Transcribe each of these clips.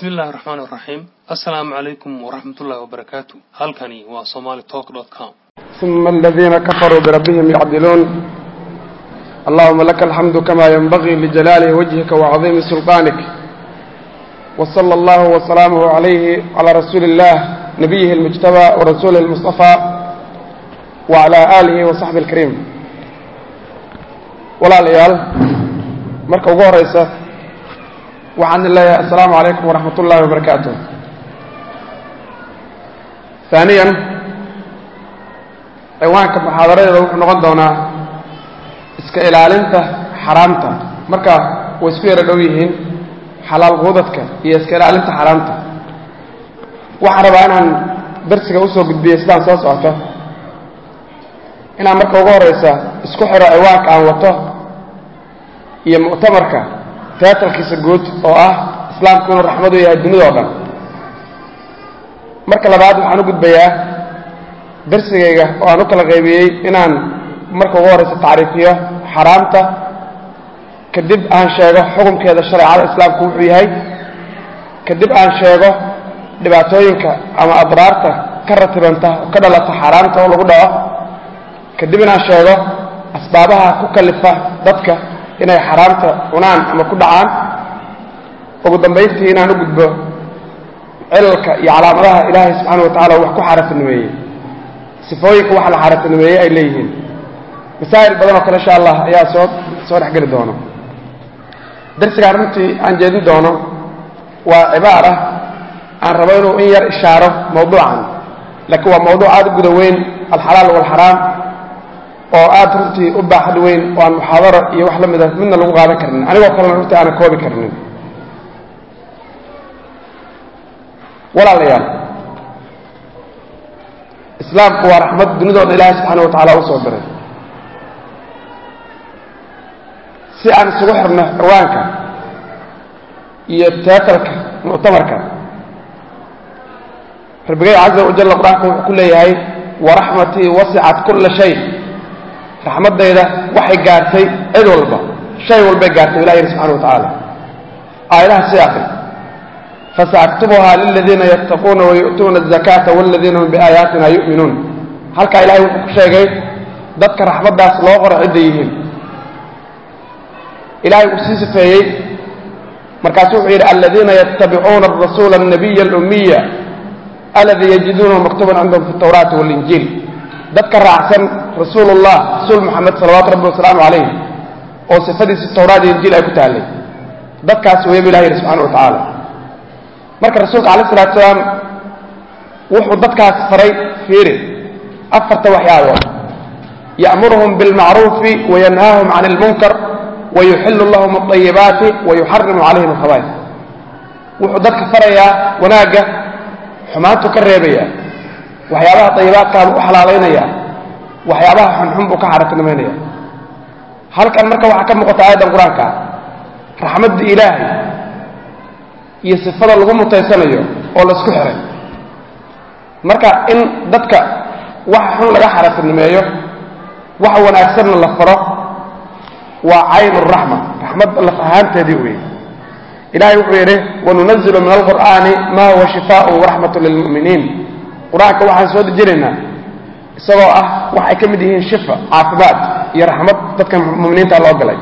bismi illaahi raxmaan iraxiim assalaamu calaykum waraxmatullaahi wabarakaatu halkani waa somaali talk dot com ثم الذين كفروا بربهم يعدلون اللهم لك الحمد كما ينبغي لجلال وجهك وعظيم سلطانك وصلى الله وسلامه عليه على رسول الله نبيه المجتبى ورسوله المصطفى وعلى آله وصحبه الكريم ولا ليال مركب غوريسة وعن الله السلام عليكم ورحمة الله وبركاته ثانيا ciwaanka muxaadaradeeda wuxuu noqon doonaa iska ilaalinta xaraamta marka way isku yaro dhow yihiin xalaal quudadka iyo iska ilaalinta xaraamta waxaan rabaa inaan darsiga usoo gudbiyo sidaan soo socoto inaan marka ugu horeysa isku xiro ciwaanka aan wato iyo muctamarka teatalkiisa guud oo ah islaamku inuu raxmadu yahay dunida oo dhan marka labaad waxaan u gudbayaa darsigayga oo aan u kala qaybiyey inaan marka ugu horeysa tacriifiyo xaraamta kadib aan sheego xukunkeeda shareecada islaamku wuxuu yahay kadib aan sheego dhibaatooyinka ama adraarta ka ratibanta oo ka dhalata xaaraamta oo lagu dhaco kadib inaan sheego asbaabaha ku kalifa dadka inay xaraamta cunaan ama ku dhacaan ugu dambayntii inaan u gudbo cilalka iyo calaamadaha ilaahay subxaana wa tacala wax ku xaaraantinimeeyey sifooyinka waxa la xaaraantinimeeyey ay leeyihiin masaa'il badan oo kale insha allah ayaa soo soo dhex geli doono darsigaan runtii aan jeedin doono waa cibaara aan rabo inuu in yar ishaaro mawduucan laakiin waa mawduuc aada u guda weyn alxalaal waalxaraam oo aada runtii u baaxad weyn oo aan muxaadaro iyo wax la mida midna lagu qaadan karnin anigoo kalena runtii aanan koobi karnin walaalayaal islaamku waa raxmad dunidooda ilaahay subxaana wa tacaala u soo diray si aan isugu xirno ciwaanka iyo teatalka muctamarka rabbigay caza wajalla qur-aanka wuxuu ku leeyahay waraxmatii wasicat kulla shay raxmaddayda waxay gaartay cid walba shay walbay gaartay ilah yidhi subxana wa tacaala aayadaha sii akri fasaaktubuhaa liladiina yattaquuna wayu'tuuna azakaata waladiina hum biaayaatina yu'minuun halkaa ilahay wuxuu ku sheegay dadka raxmaddaas loo qoro cidda yihiin ilahay uu sii sifeeyey markaasuu wuxuu yidhi aladiina yattabicuuna arasuula alnabiya alumiya aladii yajiduunahu maktuban cindahum fi tawraati walinjiil dadka raacsan rasuulullah rasuul moxamed salawaatu rabbi wasalaamu calayh oo sifadiisi tawraat iyo injiil ay ku taallay dadkaas weeye bu ilah yidhi subxana wa tacaala marka rasuulka alayh salatu salaam wuxuu dadkaas faray fiiri afarta waxyaabood ya'muruhum bilmacruufi wayanhaahum can ilmunkar wayuxillu lahum alayibaati wayuxarimu calayhim alkhabaa'is wuxuu dadka farayaa wanaagga xumaantu ka reebayaa waxyaabaha dayibaadkaa buu u xalaalaynayaa waxyaabaha xunxun buu ka xaaraantinimaynaya halkan marka waxaa ka muuqata aayaddan qur-aanka raxmadda ilaahay iyo sifada lagu mutaysanayo oo laisku xiray marka in dadka waxa xun laga xaaraantinimeeyo waxa wanaagsanna la faro waa cayn raxma raxmad laf ahaanteedii weeye ilahay wuxuu yidhi wanunazilu min alqur'aani ma huwa shifaaءun waraxmatu lilmu'miniin qur-aanka waxaan soo dejinaynaa isagoo ah wax ay ka mid yihiin shifa caafimaad iyo raxmad dadka muminiinta loo galay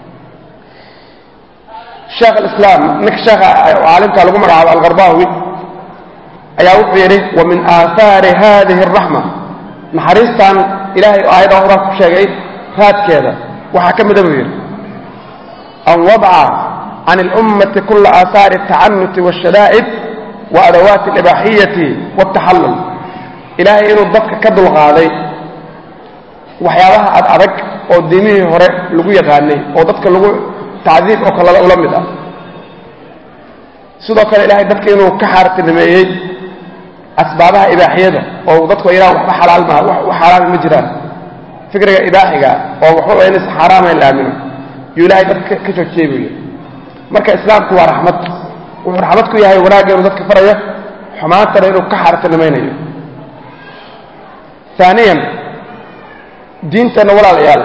sheekh alislaam ninka sheekha caalimka lagu magacaabo alqarbaawi ayaa wuxuu yidhi wa min aahaari hadihi araxma naxariistan ilahay aayada horaa ku sheegay raadkeeda waxaa ka mida buu yidhi an wadca can اlummati kula aahaari الtacanuti wاshadaa'id wa adawaati اlibaaxiyati wاtaxallul ilaahay inuu dadka ka dulqaaday waxyaabaha ad adag oo diimihii hore lagu yaqaanay oo dadka lagu tacdiib oo kale ula mid ah sidoo kale ilahay dadka inuu ka xaartinimeeyey asbaabaha ibaaxiyada oo dadku yidhaha waxba xalaal maha wax xaaraami ma jiraan fikriga ibaaxiga oo waxba inaysa xaaraamayn la aamino yuu ilahay dadka ka joojiyey buu yidhi marka islaamku waa raxmad wuxuu raxmad ku yahay wanaagga inuu dadka farayo xumaantana inuu ka xaartinimaynayo aaniyan diinteenna walaalayaal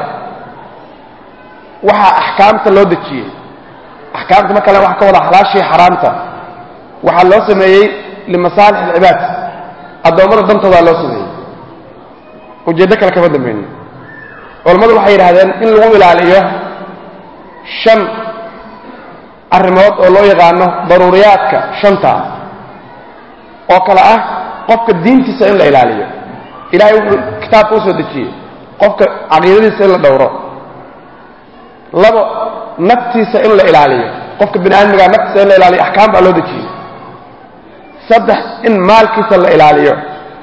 waxaa axkaamta loo dejiyey axkaamta markale waxa ka wada xalaashii xaraamta waxaa loo sameeyey limasaalix alcibaad addoommada dantoodaa loo sameeyey ujeeddo kale kama dambaynin culammadu waxay yidhahdeen in lagu ilaaliyo shan arrimood oo loo yaqaano daruuriyaadka shanta ah oo kale ah qofka diintiisa in la ilaaliyo ilahay wuxuu kitaabka u soo dejiyey qofka caqiidadiisa in la dhowro labo naftiisa in la ilaaliyo qofka bini aadmigaa naftiisa in la ilaaliyo axkaam baa loo dejiyey saddex in maalkiisa la ilaaliyo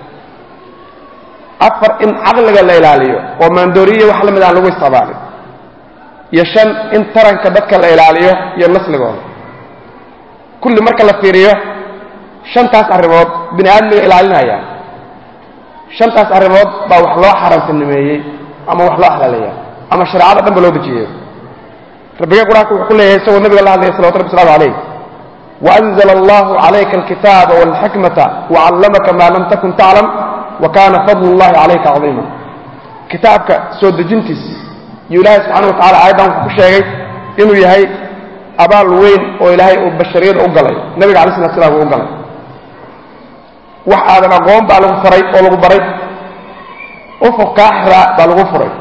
afar in caqliga la ilaaliyo oo maandooriye wax la mid aan lagu isticmaalin iyo shan in taranka dadka la ilaaliyo iyo nasligooda kulli marka la fiiriyo shantaas arrimood bini aadmiga ilaalinaya shantaas arrimood baa wax loo xaaraantinimeeyey ama wax loo xalaaleeya ama shareecada dhan ba loo dejiyey rabbiga qur-aanka wuxuu ku leeyahay isagoo nabiga la hadlaya salawatu rabbi waslamu calayh waanzla allahu calayka alkitaaba walxikmata wacallamaka maa lam takun taclam wa kaana fadlu llahi calayka cadiima kitaabka soo dejintiisi iyo ilaahay subxana wa tacala aayaddan wuxuu ku sheegay inuu yahay abaal weyn oo ilaahay uu bashariyada u galay nabiga alay slat slam uu u galay wax aadan aqoon baa lagu faray oo lagu baray ufuk kaaxiraa baa lagu furay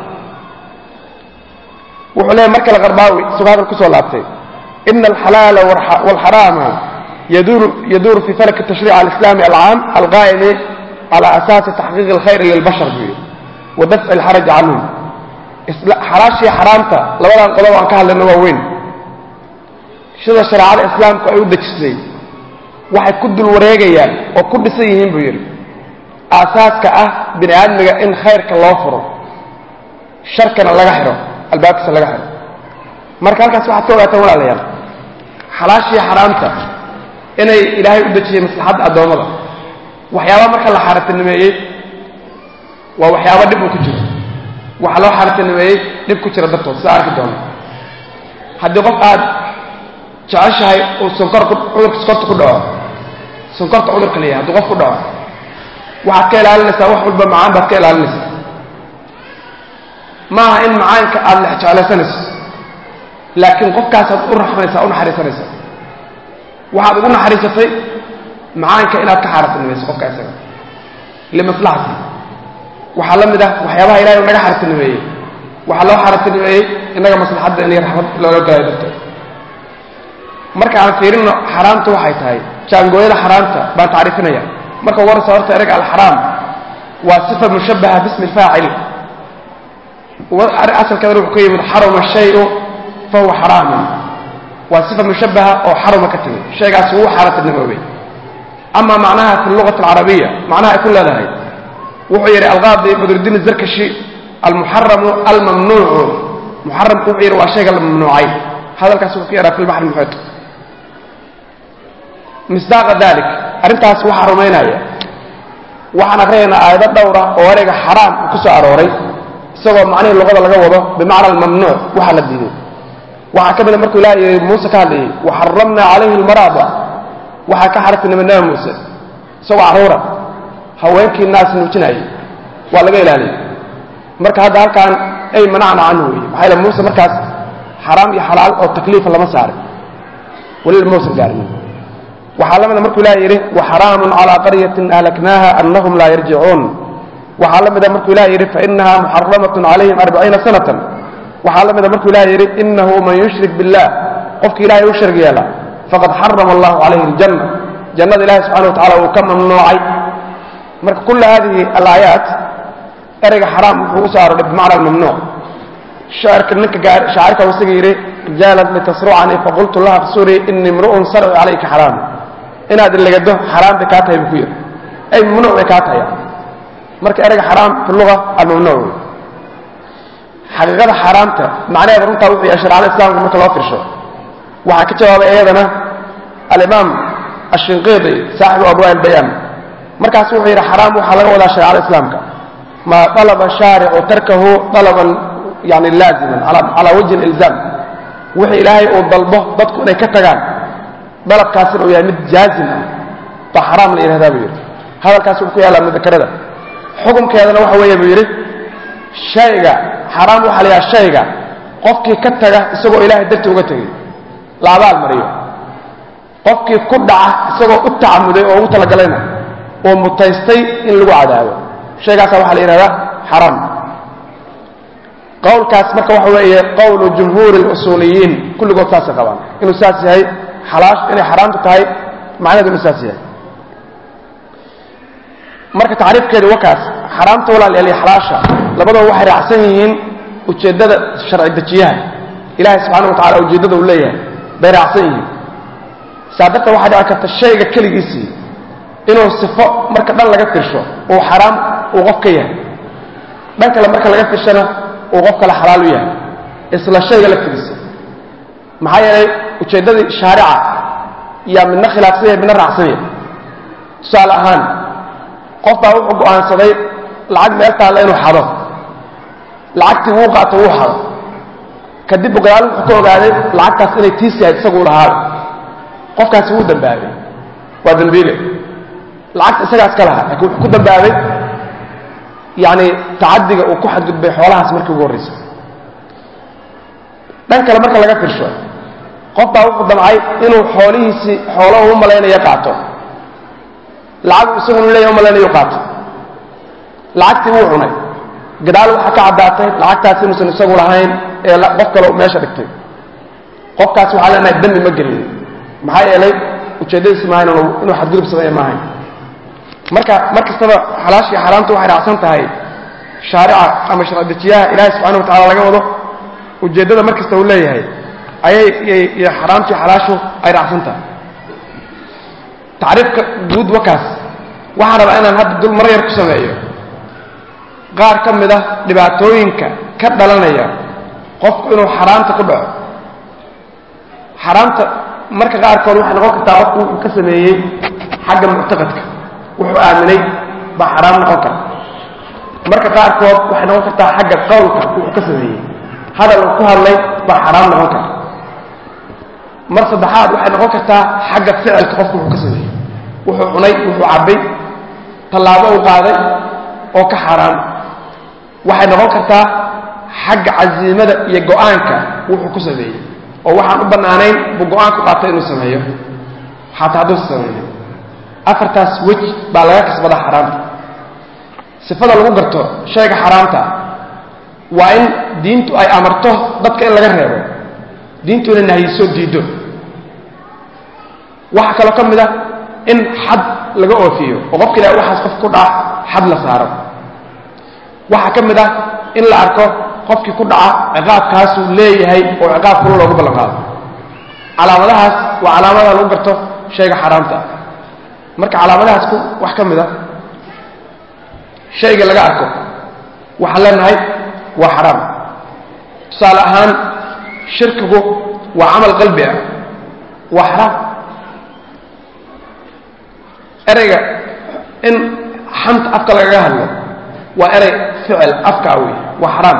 wuxuu leeyahy mar kale qarbaawi isagoo hadal kusoo laabtay ina alxalaala walxaraama yaduuru fi falak tashriic alislami alcaam alqaa'imi cala asaasi taxqiiqi alkhayr lilbashar buu yidhi wa dafci alxaraji canhum xalaashii xaraamta labadan qodob aan ka hadlayno waa weyn sida shareecada islaamku ay u dejisay waxay ku dul wareegayaan oo ku dhisan yihiin buu yidhi aasaaska ah bini aadmiga in khayrka loo furo sharkana laga xidho albaabkiisa laga xidho marka halkaas waxaad ka ogaataan walaalayaal xalaashii xaraamta inay ilaahay u dejiyey maslaxadda addoommada waxyaaba marka la xaaraantinimeeyey waa waxyaaba dhib uu ku jiro waxaa loo xaaraantinimeeyey dhib ku jira dartood sida arki doono haddii qof aad jeceshahay uu sonkor cudurka sonkorta ku dhaco sonkorta cudurka leeyahay hadduu qof ku dhaco waxaad ka ilaalinaysaa wax walba macaan baad ka ilaalinaysaa maaha in macaanka aada lex jeclaysanayso laakiin qofkaasaad u raxmaysaa u naxariisanaysaa waxaad ugu naxariisatay macaanka inaad ka xaaraantinimayso qofka isaga limaslaxati waxaa la mid ah waxyaabaha ilahay u naga xaaraantinimeeyey waxaa loo xaaraantinimeeyey innaga maslaxadda inay raxmad loola galayo darteed marka aan fiirino xaraamta waxay tahay jaangooyada xaraamta baan tacriifinaya marka ugu horeysa horta erega alxaraam waa sifa mushabaha bismi lfaacil asalkeeda wuxuu ka yimid xaruma shayu fahuwa xaraamun waa sifa mushabaha oo xaruma ka timid shaygaas wuu xaaraantinimoobay ama macnaha fi lugati alcarabiya macnaha ay ku leedahay wuxuu yidhi alqaadi badrudiin zarkashi almuxaramu almamnuucu muxaramku wuxuu yidhi waa shayga la mamnuucay hadalkaas wuxuu ku yaraa fi lbaxr muxiit misdaaqa dalik arrintaas waxaa rumaynaya waxaan akrinaynaa aayado dhowra oo ereyga xaraam ku soo arooray isagoo macnihii luqada laga wado bimacna almamnuuc waxaa la diiday waxaa ka mida markuu ilaah yidhi muuse ka hadlayay waxaramna calayhi almaraada waxaa ka xartinimay nabi muuse isagoo carruura haweenkii naas nuujinayay waa laga ilaaliyay marka hadda halkaan ay manacna canhu weeye maxaa yaele muuse markaas xaraam iyo xalaal oo takliifa lama saarin weli mausan gaarinin waxaa la mida markuu ilaah yidhi waxaraamun calaa qaryatin ahlaknaaha annahum laa yarjicuun waxaa la mida markuu ilah yidhi fainaha muxaramatun calayhim arbaciina sanatan waxaa la mida markuu ilah yidhi inahu man yushrik billah qofki ilahay u shirg yeela faqad xarama allahu calayhi aljanna jannada ilahi subxana wa tacala uu ka mamnuucay marka kula hadihi alaayaat ereyga xaraam wuxuu usoo arooray bimacna almamnuuc shaacirka ninka shaacirka isaga yidhi rijaalan litasrucanii faqultu laha fsuri ini imru'un sarci calayka xaraam inaad ilegado xaraam bay kaa tahay buu ku yidhi ay mamnuuc bay kaa tahay marka ereyga xaraam fi luga almamnuuc wey xaqiiqada xaaraamta macnaheeda runtaa wuxuu yahay sharcada islaamka marka loo firsho waxaa ka jawaabay iyadana alimaam ashinqiidi saaxibu abwaa ilbayaan markaas wuxuu yidhi xaraam waxaa laga wadaa shareecada islaamka maa dalaba shaaricu tarkahu dalaban yani laaziman calaa wajhi ilzaam wixii ilaahay uu dalbo dadku inay ka tagaan dalabkaasina uu yahay mid jaazim ah baa xaraam la yidhahdaa buu yidhi hadalkaas wuxuu ku yaallaa mudakarada xukumkeedana waxa weeye buu yidhi shayga xaraam waxaa la yidhaha shayga qofkii ka taga isagoo ilaahay darti uga tegay la abaal mariyo qofkii ku dhaca isagoo u tacamuday oo ugu talagalayna oo mutaystay in lagu cadaabo shaygaasa waxaa la yidhahdaa xaraam qowlkaas marka waxa weeye qowlu jumhuuri اlusuuliyiin kulligood saasay qabaan inuu saas yahay xalaash inay xaraamtu tahay macnaheedu inuu saas yahay marka tacriifkeedu wakaas xaraamta walaalayaal iyo xalaasha labadaba waxay raacsan yihiin ujeeddada sharci dejiyaha ilaahay subxaana wa tacala ujeeddada uu leeyahay bay raacsan yihiin saa darteed waxaa dhici karta shayga keligiisii inuu sifo marka dhan laga firsho uu xaraam uu qof ka yahay dhan kale marka laga firshana uu qof kale xalaal u yahay isla shayga laftigiisa maxaa yeelay ujeeddadii shaarica yaa midna khilaafsan yahay midna raacsan yahay tusaale ahaan qof baa wuxuu go'aansaday lacag meel taalla inuu xado lacagtii wuu qaato wuu xado kadib gadaal wuxuu ka ogaaday lacagtaas inay tiis yahay isagu lahaada qofkaasi wuu dambaabay waa dambiile lacagta isagaas ka lahaa laakiin wuxuu ku dambaabay yacni tacadiga uu ku xadgudbay xoolahaas markii ugu horraysay dhan kale marka laga firsho qof baa wuxuu damcay inuu xoolihiisii xoolaha u malaynayo qaato lacag isagunu leeyahy u malaynayo qaato lacagtii wuu cunay gadaal waxaa ka caddaatay lacagtaas inuusan isagu lahayn ee qof kale meesha dhigtay qofkaas waxaa leenahay dembi ma gelin maxaa yeelay ujeeddadiisi maahayn inuu xadgudub sameeya maahayn marka mar kastaba xalaashii xaaraamtu waxay raacsan tahay shaarica ama sharcidejiyaha ilaahay subxana wa tacala laga wado ujeeddada mar kasta uu leeyahay ayay iyo xaraamtii xalaashu ay raacsan tahay tacriifka guud wakaas waxaan rabaa inaan hadda dul mar yar ku sameeyo qaar ka mid ah dhibaatooyinka ka dhalanaya qofku inuu xaraamta ku dhaco xaraamta marka qaarkood waxay noqon kartaa qofku wuxuu ka sameeyey xagga muctaqadka wuxuu aaminay baa xaraam noqon kara marka qaarkood waxay noqon kartaa xagga qowlka wuxuu ka sameeyey hadal uu ku hadlay baa xaraam noqon kara mar saddexaad waxay noqon kartaa xagga ficilka qofku wuxuu ka sameeyey wuxuu cunay wuxuu cabbay tallaabo uu qaaday oo ka xaaraam waxay noqon kartaa xagga casiimada iyo go'aanka wuxuu ku sameeyey oo waxaan u bannaanayn buu go'aan ku qaatay inuu sameeyo xataa hadduusa sameeyo afartaas wej baa laga kasbadaa xaraamta sifada lagu garto shayga xaraamta waa in diintu ay amarto dadka in laga reebo diintu inay nahyiso diiddo waxaa kaloo ka mid ah in xad laga oofiyo oo qofka ilaah waxaas qof ku dhaca xad la saaro waxaa ka mid ah in la arko qofkii ku dhaca ciqaabkaasuu leeyahay oo ciqaab kula loogu ballan qaado calaamadahaas waa calaamadaha lagu garto shayga xaaraamta ah marka calaamadahaas ku wax ka mid a shayga laga arko waxaan leenahay waa xaraam tusaale ahaan shirkigu waa camal qalbi ah waa xaraam ereyga in xanta afka lagaga hadlo waa erey ficil afkaa wey waa xaraam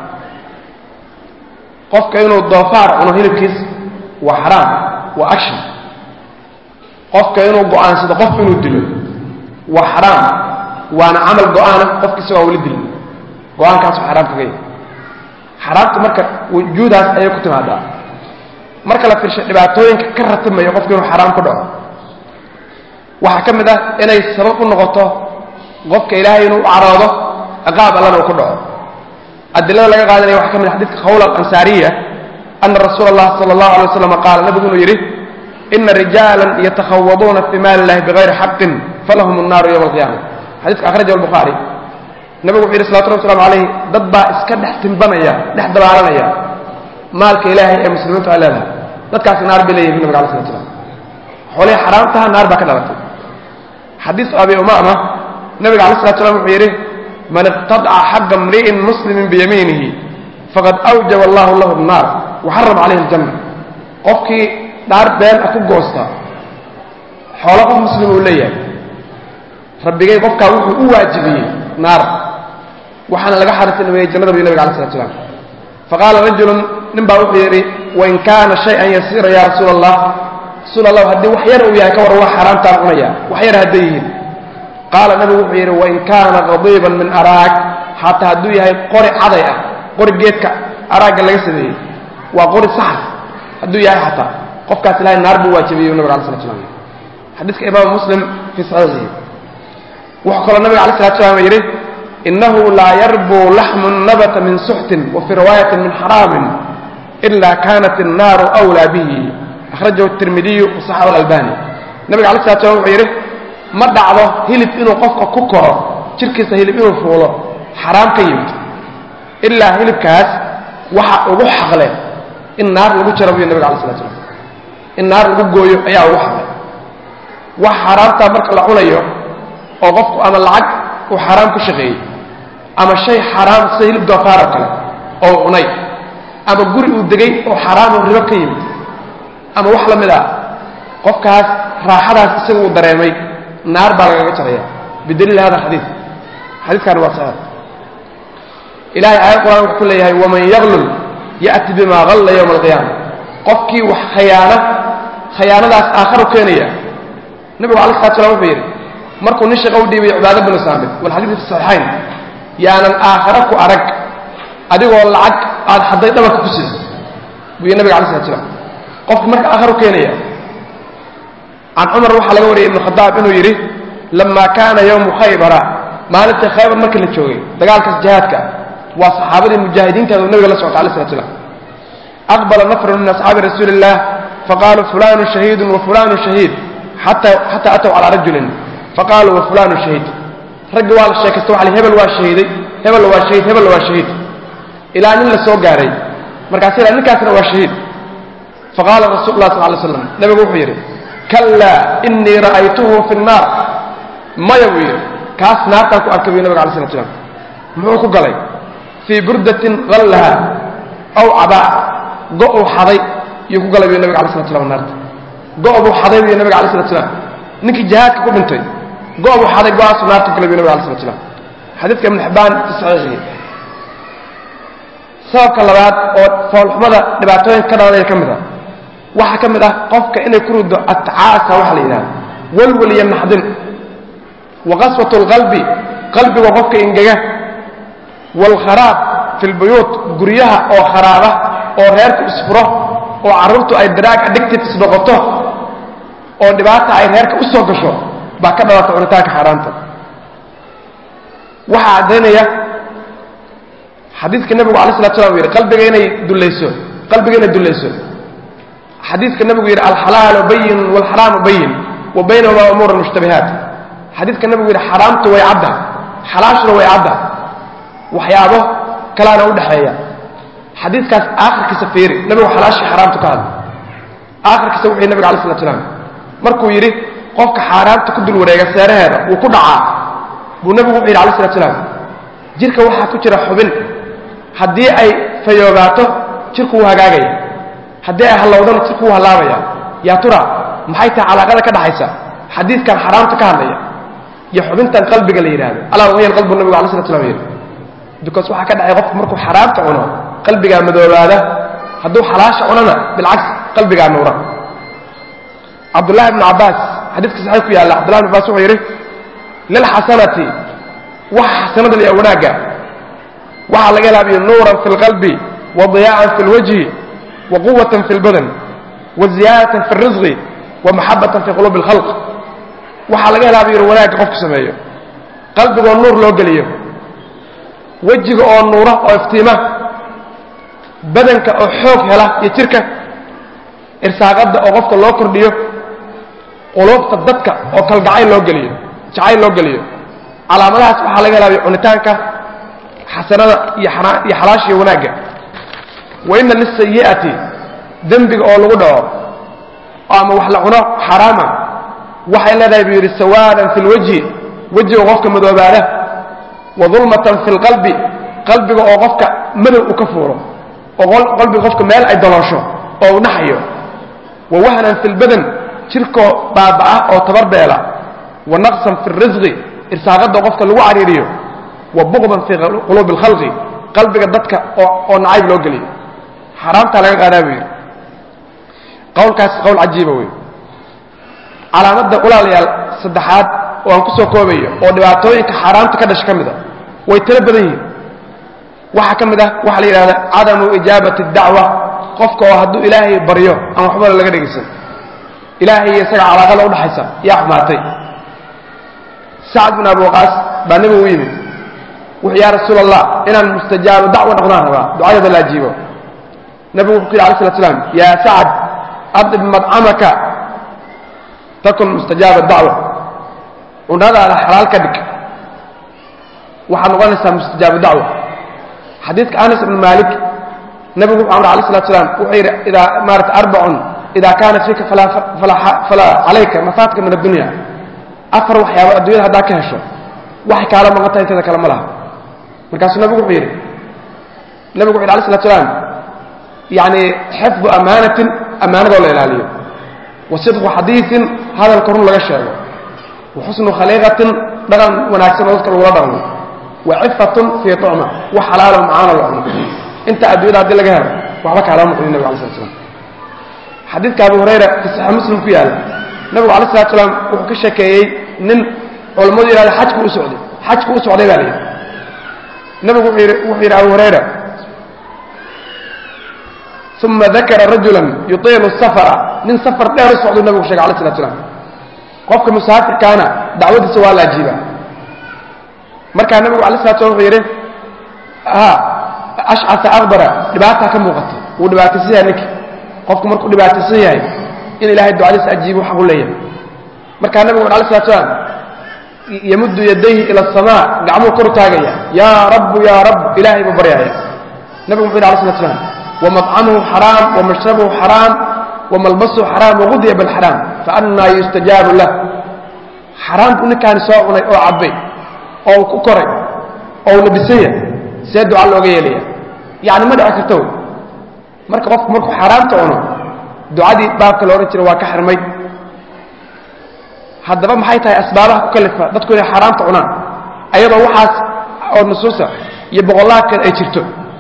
qofka inuu doofaar cuno hilibkiis waa xaraam waa action qofka inuu go'aansado qof inuu dilo waa xaraam waana camal go'aana qofkiisa waa weli dilin go-aankaasu xaraam kaga yahay xaraamta marka wujuudaas ayay ku timaadaa marka la firshay dhibaatooyinka ka ratimayo qofka inuu xaraam ku dhaco waxaa ka mid ah inay sabab u noqoto qofka ilaahay inuu u caroodo ciqaab allana uu ku dhaco adilada laga qaadanaya waxaa ka mid ah xadidka khawla alansaariya ana rasuula allah sala allahu alay waslam qaala nabigu inuu yidhi ina rijaalan yatakhawaduuna fi maali illahi bigayri xaqin falahum annaaru yowma alqiyama xadidka akhraja albukhaari nabigu wuxuu yidhi salawatu rabbi waslamu calayh dad baa iska dhex timbanaya dhex dabaalanaya maalka ilaahay ee muslimiintu ay leedahay dadkaasi naar bay leeyihin nabiga alay slat slam xoolihii xaraamtaha naar baa ka dhalatay xadiis abi umama nabiga alay slat slam wuxuu yidhi man iqtadaca xaqa mri'in muslimin biyamiinihi faqad awjaba allahu lahu annaar waxarama calayhi aljanna qofkii dhaar been ah ku goosta xoolo qof muslim uu leeyahay rabbigay qofkaa wuxuu u waajibiyey naar waxaana laga xariisnimeeyey jannada buy nabiga alay slat slam faqaala rajulun nin baa wuxuu yidhi wain kaana shay-an yasiira ya rasuula allah rasuul allah haddii wax yar uu yahay ka warran waa xaaraamtaan cunaya wax yar hadday yihiin qaala nabigu wuxuu yidhi wain kaana qadiiban min araag xataa hadduu yahay qori caday ah qori geedka araagga laga sameeyey waa qori saxar hadduu yahay xataa qofkaas ilahay naar buu waajibiyey nabig ala slat slam xadiiska imaam muslim fii saxiixihi wuxuu kaloo nabiga ala slat slam yidhi inahu laa yarbuu laxmu nabata min suxtin wa fii riwaayatin min xaraamin ila kanat الnaaru أwlaa bihi akhrajahu الtirmidiyu wasaxahu اlalbani nabiga ala slat slam wuxuu yidhi ma dhacdo hilib inuu qofka ku koro jirkiisa hilib inuu fuulo xaraam ka yimid ilaa hilibkaas waxa ugu xaqle in naar lagu jaro buyo nabiga ala slat slam in naar lagu gooyo ayaa ugu xaqle wax xaaraamtaa marka la cunayo oo qofku ama lacag uu xaaraam ku shaqeeyey ama shay xaaraam sida hilib doofaar oo kale oo cunay ama guri uu degay oo xaaraamoo ribo ka yimid ama wax la mid ah qofkaas raaxadaas isaga uu dareemay naar baa lagaga jaraya bidaliil hada xadiid xadiidkaani waa saxiix ilahay aayad quraan wuxuu ku leeyahay waman yaglul ya'ti bima galla yowma alqiyaama qofkii wax khayaana khayaanadaas aakharu keenaya nabigu ala slat slam wuxuu yidhi markuu nin shaqa u dhiibay cibaado binu saamid walxadiid fi saxiixayn yaanan aakhara ku arag adigoo lacag aad xadday dhabarka ku siiso buu yidhi nabiga ala slat slam qofku marka aakharu keenaya can cumar waxaa laga wariyay ibnu khadaab inuu yidhi lama kaana yowmu khaybara maalintii khaybar markii la joogay dagaalkaas jihaadka waa saxaabadii mujaahidiintaada u nabiga la socota alay slat slam aqbala nafrun min asxaabi rasuuli illah faqaaluu fulanu shahiidun wa fulanu shahiid xataa ataw calaa rajulin faqaaluu wa fulanu shahiid raggi waa la sheekaysta waa hebel waa shahiiday hebel waa shahiid hebel waa shahiid ilaa nin la soo gaaray markaas ila ninkaasna waa shahiid faqaala rasul lah sal lay slam nabigu wuxuu yidhi kallaa inii ra'aytuhu fi nnaar maya buu yidhi kaas naartaan ku arkay buy nabiga alay slat slam muxuu ku galay fii burdatin hallaha aw cabaa go uu xaday yuu ku galay buy nabiga alay slat slam naarta go' buu xaday buy nabiga alay slat slam ninkii jihaadka ku dhintay go' buu xaday go-aasuu naarta ku galay buy nabiga alay slat slam xadiidka ibn xibbaan fi saxiixihi sababka labaad oo foolxumada dhibaatooyinka ka dhalanaya ka mid ah waxaa ka mid ah qofka inay ku ruddo atcaasa waxa la yidhahda walwal iyo naxdin wa qaswat lqalbi qalbiga qofka ingega waalkharaab fi lbuyuut guryaha oo kharaaba oo reerku isfuro oo carruurtu ay daraag addictives noqoto oo dhibaata ay reerka u soo gasho baa ka dhalata cunitaanka xaaraanta waxaa caddaynaya xadiidka nebigu alay slat slam u yidhi qalbiga inay dullayso qalbiga inay dullayso xadiidka nebigu yidhi alxalaalu bayin waalxaraamu bayin wa baynahumaa umuura mushtabihaat xadiidka nebigu yidhi xaraamtu way cadda xalaashuna way cadda waxyaabo kalaana u dhexeeya xadiidkaas aakhirkiisa fiiri nebigu xalaashii xaraamtu ka hadla aakhirkiisa wuxuu yidhi nebiga alay slat slam markuu yidhi qofka xaaraamta ku dul wareega seeraheeda wuu ku dhacaa buu nebigu wuxuu yidhi alay slat slam jirka waxaa ku jira xubin haddii ay fayoobaato jirku wuu hagaagaya haddii ay hallowdana jirku wuu hallaabaya yaa tura maxay tahay calaaqada ka dhaxaysa xadiidkan xaraamta ka hadlaya iyo xubintan qalbiga la yidhahdo alaa wahiya alqalbu nabigu alay slat slam yidhi because waxaa ka dhacay qofku markuu xaraamta cuno qalbigaa madoobaada hadduu xalaasha cunana bilcagsi qalbigaa nuura cabdullahi ibnu cabbaas xadiiska saxiix ku yaalla cabdullahi ibn cabbaas wuxuu yidhi lilxasanati waxa xasanada liya wanaagga waxaa laga helaabiyo nuuran fi lqalbi wa diyaa'an fi lwajhi wa quwatan fi lbadan wa ziyaadatan fi risqi wa maxabatan fi quluubi alkhalq waxaa laga helaabiyo wanaagga qofku sameeyo qalbigoo nuur loo geliyo wejiga oo nuura oo iftiima badanka oo xoog hela iyo jirka irsaaqadda oo qofka loo kordhiyo quluubta dadka oo kalgacayl loo geliyo jacayl loo geliyo calaamadahaas waxaa laga helaabiyo cunitaanka xasanada iyo iyo xalaasha iyo wanaagga wa ina lisayi'ati dembiga oo lagu dhaco ama wax la cuno xaraama waxay leedahay buu yidhi sawaadan fi lwajhi wejiga qofka madoobaada wa dulmatan fi lqalbi qalbiga oo qofka madow u ka fuuro oo qalbiga qofka meel ay daloosho oo u naxayo wa wahnan fi lbadan jirkoo baaba'ah oo tabarbeela wa naqsan fi risqi irsaaqadda qofka lagu cariiriyo wa buqdan fii quluubi alkhalqi qalbiga dadka oo nacayb loo geliyo xaaraamtaa laga qaadaa buu yidhi qowlkaas qowl cajiiba wey calaamadda walaalayaal saddexaad oo aan ku soo koobayo oo dhibaatooyinka xaaraamta ka dhasha ka mid a way tiro badan yihiin waxaa ka mid ah waxaa la yidhahda cadamu ijaabati dacwa qofka oo hadduu ilaahay baryo aan waxbana laga dhegaysan ilaahay iyo isaga calaaqada udhaxaysa yaa xumaatay sacd bin abi waqaas baa nebigu u yimid wuxuu yaa rasuul allah inaan mustajaabo dacwo noqdaan rabaa ducadooda la ajiibo nebigu wuxuu ku yidhi alay slat slam yaa sacad adib madcamaka takun mustajaaba dacwa cunadaada xalaal ka dhig waxaad noqonaysaa mustajaabo dacwa xadiidka anas ibn malik nebigu wuxuu amray alay slat slam wuxuu yidhi idaa maarata arbacun ida kaana fiika falaa calayka mafaatka min addunya afar waxyaabo addunyada haddaa ka hesho waxay kaala maqan tahay inteeda kale ma laha markaasuu nebigu wuxuu yidhi nebigu wuxu yidhi alay slat slam yani xifdu amaanatin ammaanadoo la ilaaliyo wa sidqu xadiiin hadalka run laga sheego wa xusnu khaliiqatin dhaqan wanaagsan oo dadka lagula dhaqmo wa cifatun fii tucma wax xalaalo macaano la cuno inta addunyada haddii laga helo waxba kaalama maqlin nebig alay slat slam xadiidka abu hurayra fi saxiix muslim ku yaalla nabigu alay slat slaam wuxuu ka sheekeeyey nin culammadu yidhahda xajku u socday xajku u socday baa la yidhi nabigu wuxuu yidhi abu hurayra uma dakara rajulan yutiilu safara nin safar dheer u socduu nabigu sheegay alay slat slaam qofka musaafirkaana dacwadiisa waa la ajiibaa markaa nabigu alay slat slam wuxuu yidhi ha ashcasa akbara dhibaataa ka muuqata wuu dhibaataysan yahay ninki qofku markuu dhibaataysan yahay in ilahay ducadiisa ajiibu xaq u leeyahay markaa nabigu alay slat slaam yamuddu yadayhi ila asamaa gacmuu kor taagaya yaa rabbu yaa rabb ilaahay buu baryaaya nabigu muxuu yidhi alay slat slaam wamطcamuhu xaraam wamashrabuhu xaraam wamalbasuhu xaraam wagudiya bilxaraam faannaa yustajaabu lah xaraam buu ninkaani soo cunay oo cabbay oo ku koray oo labisanya see duca looga yeelaya yani ma dhici karto marka qofku markuu xaaraamta cuno ducadii baabka la odhan jira waa ka xirmay haddaba maxay tahay asbaabaha ku kalifa dadku inay xaaraamta cunaan ayadoo waxaas oo nusuusa iyo boqollaha kale ay jirto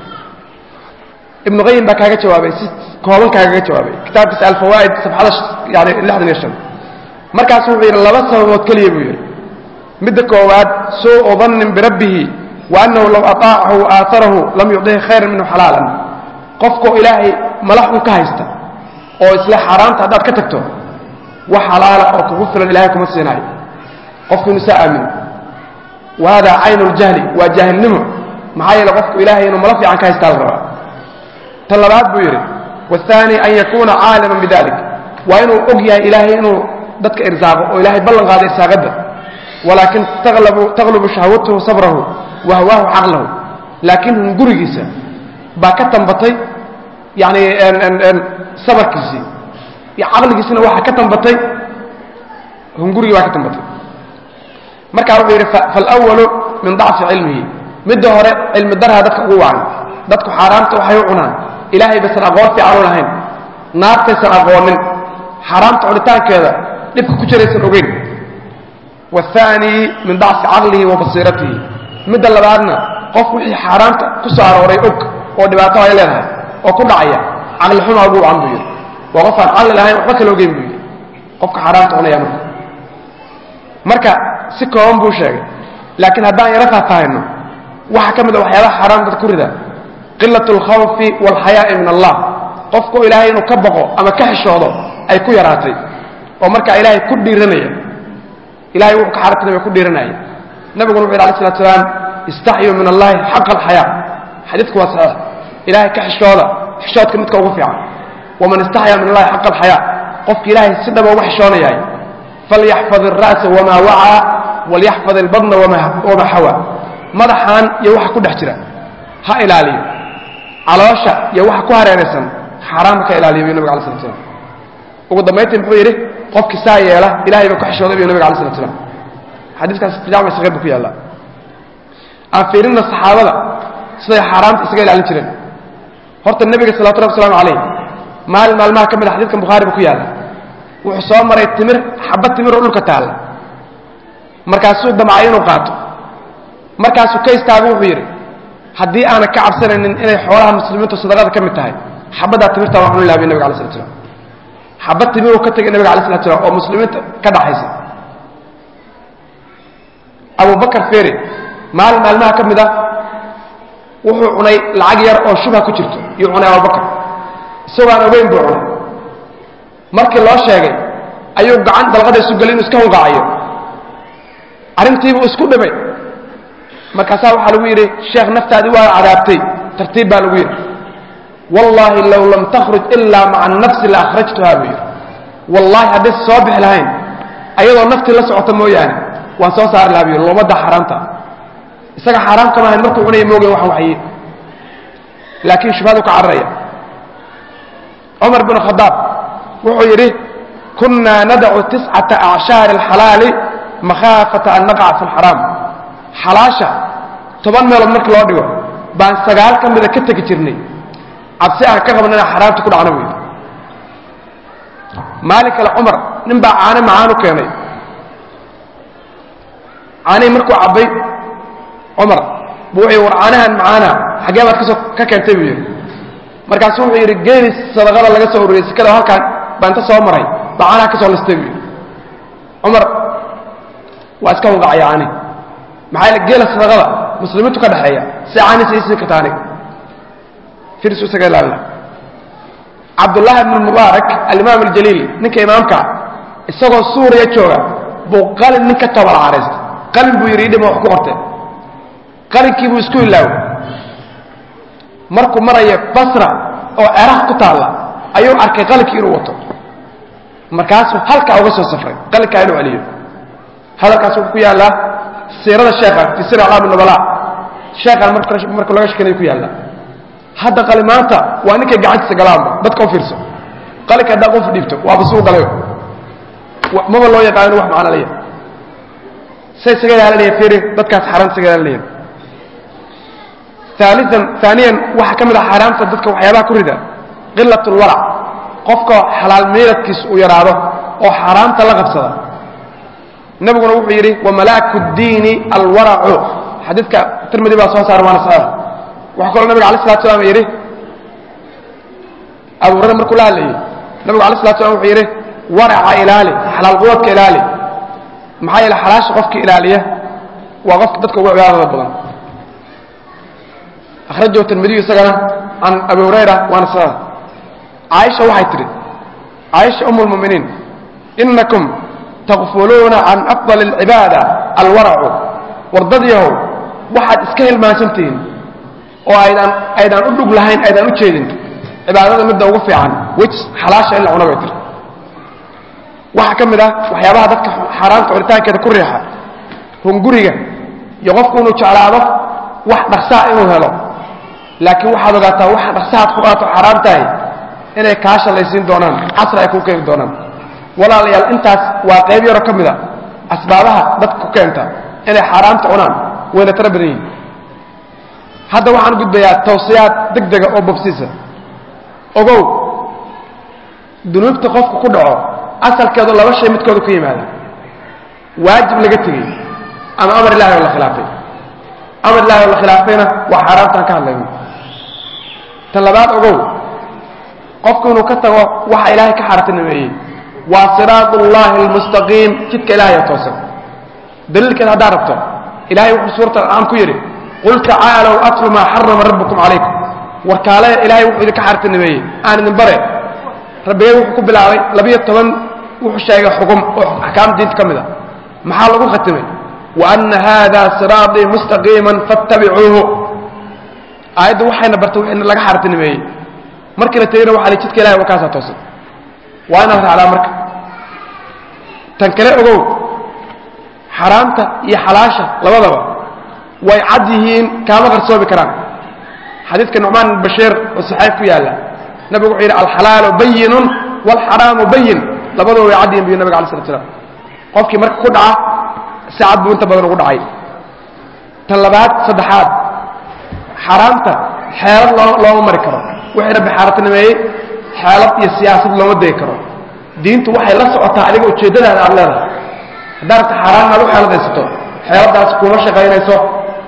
ibnu qayim baa kaaga jawaabay si kooban kaagaga jawaabay kitaabkiisa alfawaa'id safxada yani lixdan iyo shan markaasu wuxuu yidhi laba sababood keliya buu yidhi midda koowaad suu dannin birabbihi wa annahu law ataacahu aatarahu lam yucdihi khayran minhu xalaalan qofkoo ilaahay malaxun ka haysta oo isle xaaraamta haddaad ka tagto wax xalaala oo kugu filan ilahay kuma siinaayo qofku inu saa aamino wa hada caynu ljahli waa jaahilnimo maxaa yeele qofku ilahay inuu malo fiican ka haystaa la rabaa tan labaad buu yidhi wathani an yakuuna caaliman bidalik waa inuu og yahay ilaahay inuu dadka irsaaqo oo ilahay ballan qaado irsaaqadda walaakin taqlubu shahwatuhu sabrahu wa hawaahu caqlahu laakiin hungurigiisa baa ka tambatay yani sabarkiisii caqligiisina waxaa ka tambatay hungurigii baa ka tambatay markaa wuxuu yidhi faalawalu min dacfi cilmihi midda hore cilmi darha dadka ugu wacan dadku xaaraamta waxay u cunaan ilaahay baysan aqoon fiican u lahayn naartaysan aqoonin xaaraamta cunitaankeeda dhibka ku jiraysan ogeyn wathani min dacfi caqlihi wa basiiratihi midda labaadna qof wixii xaaraamta ku soo arooray og oo dhibaato ay leedahay oo ku dhacaya caqli xuma ugu wacan buu yidhi waa qof aan caqli lahayn waxba kala ogeyn buu yidhi qofka xaaraamta cunaya marka marka si kooban buu sheegay laakiin haddaan yaro faahfaahino waxaa ka mid a waxyaabaha xaaraam dad ku rida qilat alkhawfi waalxayaa'i min allah qofku ilaahay inuu ka baqo ama ka xishoodo ay ku yaraatay oo markaa ilaahay ku dhiiranaya ilahay wuxuu ka xaaratinaya ku dhiiranaya nabiguna wuxu yidhi alay slat slaam istaxyuu min allahi xaqa alxayaa xadiidku waa saxiix ilaahay ka xishooda xishoodka midka ugu fiican waman istaxyaa min allahi xaqa alxayaa qofki ilaahay si dhaba uga xishoonayahay falyaxfad alra'sa wamaa wacaa walyaxfad albadna wamaa xawaa madaxan iyo waxa ku dhex jira ha ilaaliyo caloosha iyo waxa ku hareeraysan xaaraam ka ilaaliyo buu nabig alay slat slam ugu dambayntii muxuu yidhi qofkii saa yeela ilahay baa ku xishooday buu nabig alay slat slam xadiiskaas jaamic sahiir buu ku yaallaa aan fiirinna saxaabada siday xaaraamta isaga ilaalin jireen horta nebiga salawatu rabbi waslamu calayh maalin maalmaha ka mid a xadiidkan bukhaari buu ku yaalla wuxuu soo maray timir xabad timir oo dhulka taalla markaasuu damcay inuu qaato markaasuu ka istaago wuxuu yidhi haddii aanan ka cabsanaynin inay xoolaha muslimiintu sadaqada ka mid tahay xabaddaa timirta waan cuni laha bi nabig alay slat slam xabad timiruu ka tegay nabiga alay slat slam oo muslimiinta ka dhaxaysa abubakar feri maalin maalmaha ka mid ah wuxuu cunay lacag yar oo shubha ku jirto yuu cunay abubakar isagoo aan ogeyn buu cunay markii loo sheegay ayuu gacan dalqada isu gelin iska hunqaacayo arrintiibuu isku dhibay markaasaa waxaa lagu yidhi sheekh naftaadii waa cadaabtay tartiib baa lagu yidhi wallaahi low lam takhruj ilaa maca nafsi la akhrajtuha buu yidhi wallaahi haddaysa soo bixi lahayn ayadoo naftii la socota mooyaane waan soo saari lahaa buu yidhi loomada xaaraamta isaga xaaraam kama ahayn markuu cunaya moogen waxaan waxye laakiin shubhadu ka cararaya cumar bn khadaab wuxuu yidhi kunaa nadacu tiscata acshaari alxalaali makhaafata an naqaca fi lxaraam xalaasha toban meelood markii loo dhigo baan sagaal ka mida ka tegi jirnay cabsi aan ka qabna inaan xaraamta ku dhacno buu yidhi maalin kale cumar nin baa caano macaan u keenay caanihii markuu cabbay cumar buu wuxuu war caanahan macaana xaggee baad kasoo ka keentay buu yidhi markaasu wuxuu yidhi geeli sadaqada laga soo ururiyey sikada halkaan baa inta soo maray baa caanaha ka soo listay buu yidhi cumar waa iska hunqacaya caanihi maxaa yeele geela sadaqada muslimiintu ka dhexeeya si caanihiisa ii siin karta aniga firis isaga ilaalina cabdullaahi ibnu mubaarak alimaam aljaliil ninka imaamka isagoo suuriya jooga buu qalin nin ka tobal caraystay qalin buu yidhi idhima wax ku qortay qalinkii buu isku ilaaway markuu maraya basra oo ceraaq ku taalla ayuu arkay qalinkii inuu wato markaasuu halkaa uga soo safray qalinkaa inuu celiyo hadalkaas wuxuu ku yaallaa siirada sheekha fi sir aclaam nubala sheekhan marka laga shekanay ku yaallaa hadda qalimaanta waa ninkay gacantiisa galaanba dadka u fiirso qalinka haddaa qof dhiibto waaba suu galayo maba loo yaqaan inu wax macno leeyahay say isaga ilaalinaya fiiri dadkaas xaaraan isaga ilaalinaya ثالثا ثانيا waxa ka mid ah xaraamta dadka waxyaabaha ku rida qilat اlwarac qofka xalaal meeradkiisa uu yaraado oo xaaraamta la qabsada nabiguna wuxuu yidhi wamalaaku اdiini alwaracu xadiidka tirmidi baa soo saara waana saxiix waxaa kaloo nabiga alay slatu slam yidhi abu hurayra markuu la hadlayey nabigu alay slatu slam wuxuu yidhi waraca ilaali xalaal quwadka ilaali maxaa yeele xalaasha qofka ilaaliya waa qofka dadka ugu cibaadada badan akhrajahu tirmidiyu isagana can abi hurayra waana saxiix caaisha waxay tidhi caaisha um lmuminiin inakum takfuluuna can afdal alcibaada alwaracu wardadyahow waxaad iska hilmaansantihiin oo aydaan aydaan u dhug lahayn aydaan u jeedin cibaadada midda ugu fiican wej xalaasha in la cuna bay tiri waxaa ka mid ah waxyaabaha dadka xaaraamta cunitaankeeda ku riixa hunguriga iyo qofku inuu jeclaado wax dhaqsaa inuu helo laakiin waxaad ogaataa waxa dhaqsahaad ku qaato xaaraam tahay inay kaa shalaysiin doonaan casri ay kuu keeni doonaan walaalayaal intaas waa qayb yaro ka mid a asbaabaha dadka ku keenta inay xaaraamta cunaan wayna tara badan yihin hadda waxaan gudbayaa tawsiyaad deg dega oo bobsiisa ogow dunuubta qofku ku dhaco asalkeedu laba shay midkooda ku yimaada waajib laga tegey ama amar ilahi oo la khilaafay amar ilahi oo la khilaafayna waa xaaraamtaan ka hadlayno tan labaad ogow qofku inuu ka tago waxa ilaahay ka xaartinimeeyey waa siraat ullahi almustaqiim jidka ilahay oo toosan daliilkeeda haddaad rabto ilahay wuxuu suurata aan ku yidhi qul tacaalow atlu maa xarama rabbukum calaykum warkaalaya ilahay wuxuu idinka xaartinimeeyey aan idin bare rabbigay wuxuu ku bilaabay labiyo toban wuxuu sheegay xugum oo axkaam diinta ka mid a maxaa lagu khatimay wa ana hada siraatii mustaqiiman fattabicuuhu aayaddu waxayna bartay in laga xaartinimeeyey markii la tegeyna waxa la jidka ilahay waa kaasaa toosan waa inaad raacdaa marka tan kale ogow xaraamta iyo xalaasha labadaba way cad yihiin kaama qarsoomi karaan xadiidka nucmaan ibn bashiir oo saxeef ku yaalla nabigu wuxuu yidhi alxalaalu bayinun waalxaraamu bayin labadaba way cad yihin buyu nabiga alay slat slam qofkii marka ku dhaca si cad buu inta badan ugu dhacay tan labaad saddexaad xaaraamta xeelad loo looma mari karo wixii rabbi xaaraantinimeeyey xeelad iyo siyaasad looma degi karo diintu waxay la socotaa adiga ujeeddadaada aad leedahay haddaad rabta xaaraan inaad u xeeladaysato xeeladaas kuma shaqaynayso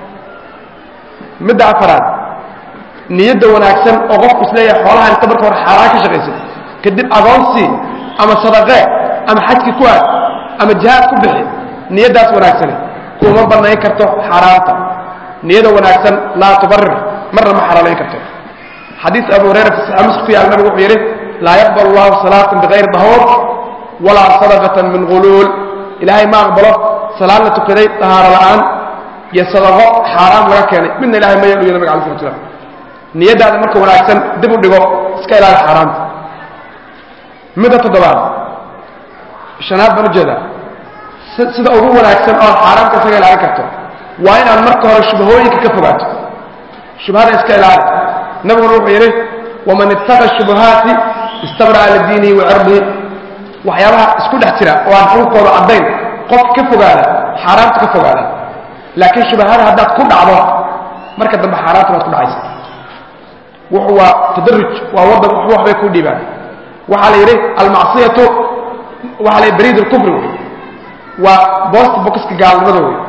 midda afaraad niyadda wanaagsan oo qofku isleeyahay xoolahan inta marka hore xaaraan ka shaqaysid kadib agoonsii ama sadaqee ama xajki ku aad ama jihaad ku bixi niyaddaas wanaagsani kuma bannayn karto xaaraanta niyada wanaagsan laa tubarir marna ma xalaalayn karto xadiis abu hurayra fi saxiix muslim ku yaal nabigu wuxuu yidhi laa yaqbal allahu salaatan bikayri dahuur walaa sadaqatan min guluul ilaahay ma aqbalo salaad la tukaday dahaaro la'aan iyo sadaqo xaaraam laga keenay midna ilahay ma yeelu nabiga alai slat slam niyaddaada marka wanaagsan dib u dhigo iska ilaali xaaraamta midda toddobaad shanaad baan ujeedaa sida ugu wanaagsan ood xaaraamta isaga ilaalin karto waa inaad marka hore shubahooyinka ka fogaato shubhada iska ilaali nabiguna wuxuu yidhi waman ittaqa shubahaati istabra'a lidiinihi wa cirdihi waxyaabaha isku dhex jira oo aan xukunkooda caddayn qofka ka fogaada xaaraamta ka fogaada laakiin shubahada haddaad ku dhacdo marka dambe xaaraamta baad ku dhacaysa wuxu waa tadaruj waa waddan waxba waxbay ku dhiibaan waxaa la yidhi almacsiyatu waxaa la yidhi bariid alkufri wey waa boosta bokiska gaalnimada wey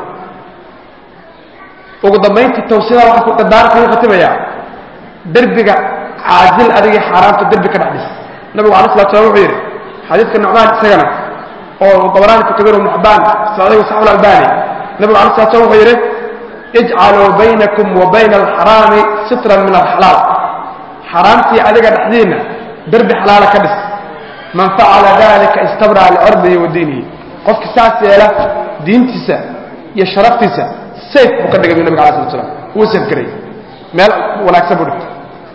ugu dambayntii tawsiyada waxaa ku dadaara kugu khatimayaa derbiga caadil adigii xaaraamta derbi ka dhex dhis nabigu alai slat slam wuxuu yidhi xadiidka nucmaan isagana oo dabaraani fi kabiir ibnu xibaan saciihu saxu albani nabigu alai slat slam wuxuu yidhi ijcaluu baynakum wa bayna alxaraami sitran min alxalaal xaaraamtii adiga dhexdiinna derbi xalaala ka dhis man facala dalika istabraa licirdihi wa diinihi qofki saas yeela diintiisa iyo sharaftiisa sayf buu ka dhigay bu nabig ala slat slam wuu safgaray meel wanaagsan buu dhigtay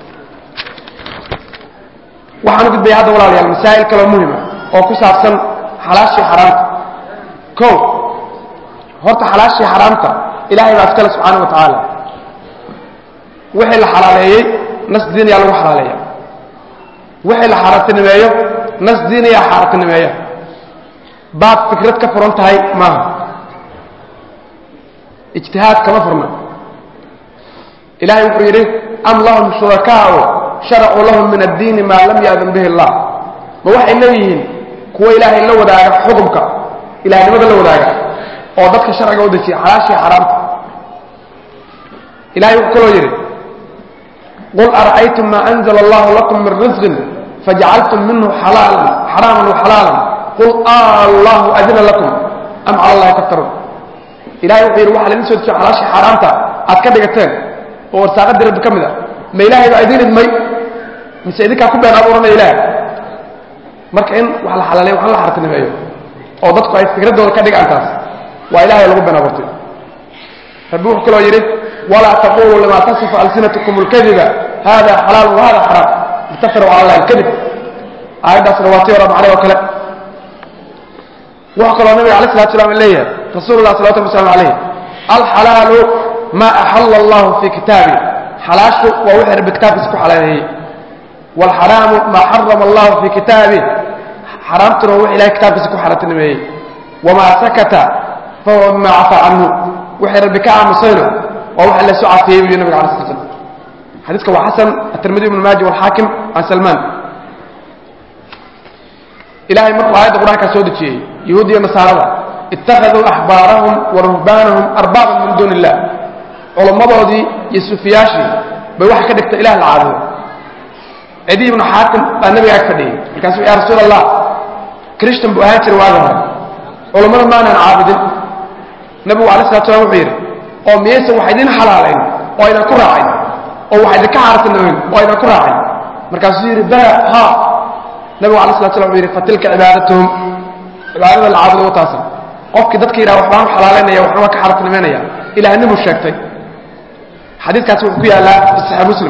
waxaan u gudbaya hadda walaalayaal masaa'il kaloo muhima oo ku saabsan xalaashii xaraamta ko horta xalaashii xaraamta ilahay baa iskale subxaana wa tacaala wixii la xalaaleeyey nas diiniyaa lagu xalaaleeya wixii la xaaraantinimeeyo nas diiniyaa xaaraantinimeeya baad fikrad ka furan tahay maaha ijtihaad kama furna ilahay wuxuu yidhi am lahum shurakaau sharacuu lahum min addiini maa lam ya'dan bihi allah ma waxay leeyihiin kuwa ilaahay la wadaaga xukumka ilahnimada la wadaaga oo dadka sharciga u dejiya xalaashii xaraamta ilahay wuxuu kaloo yidhi qul ara'aytum maa anzla allahu lakum min risqin fajacaltum minhu xalaalan xaraaman waxalaalan qul allahu adina lakum am cala allahi taftaruun ilahay wuxuu yidhi waxa laidin soo dejiyo xalaashii xaaraamta aad ka dhigateen oo warsaaqadii rabbi ka mid a ma ilaahay baa idin idmay mise idinkaa ku been abuuranaya ilaahay marka in wax la xalaaleeyo wax la xartinimeeyo oo dadku ay fikraddooda ka dhigaan taas waa ilahay lagu been abuurtay rabbi wuxuu kaloo yidhi walaa taquluu lima tasifu alsinatukum اlkadiba hada xalaal wa hada xaraam litaftaruu cala allahi alkadib aayaddaasna waa tii hore macnay oo kale wuxuu kaloo nabiga alay salatu slam leeyahay rasuulu lah salawatu llahi waslamu alayh alxalaalu ma axala allahu fi kitaabi xalaashu waa wixii rabbi kitaabkiisa ku xalaaleeyey waalxaraamu maa xarama allahu fi kitaabi xaraamtuna waa wix ilahay kitaabkiisa ku xaaraantinimeeyey wamaa sakata fahuwa mima cafaa canhu wixii rabbi ka aamusayna waa wax laysu cafiyey buyu nabiga ala slat slam xadiiska waa xasan atirmidi ibnu maaji walxaakim can salmaan ilahay markuu aayadda qur-aankaa soo dejiyey yahuud iyo nasaarada ittakhaduu axbaarahum wa ruhbaanahum arbaaban min duuni illah culammadoodii iyo sufiyaashii bay waxay ka dhigtay ilah la caabudo cidi ibnu xaakim baa nabiga ag fadhiyey markaasuu ya rasuul allah christan buu ahaan jiray waaga hore culammada maanaan caabudin nabigu alay slat slam wuxuu yidhi oo miyayse wax idin xalaalayn oo aydan ku raacayn oo wax idinka xaartinayn oo aydan ku raacayn markaasuu yidhi bala ha nabigu alay slat slam wuxuu yidhi fatilka cibaadatuhum cibaadada la caabudo wataasa qofkii dadka yidhaha waxbaan u xalaalaynaya waxna waa ka xaartinimaynaya ilahnimuu sheegtay xadiidkaasi wuxuu ku yaallaa fi saxiix muslim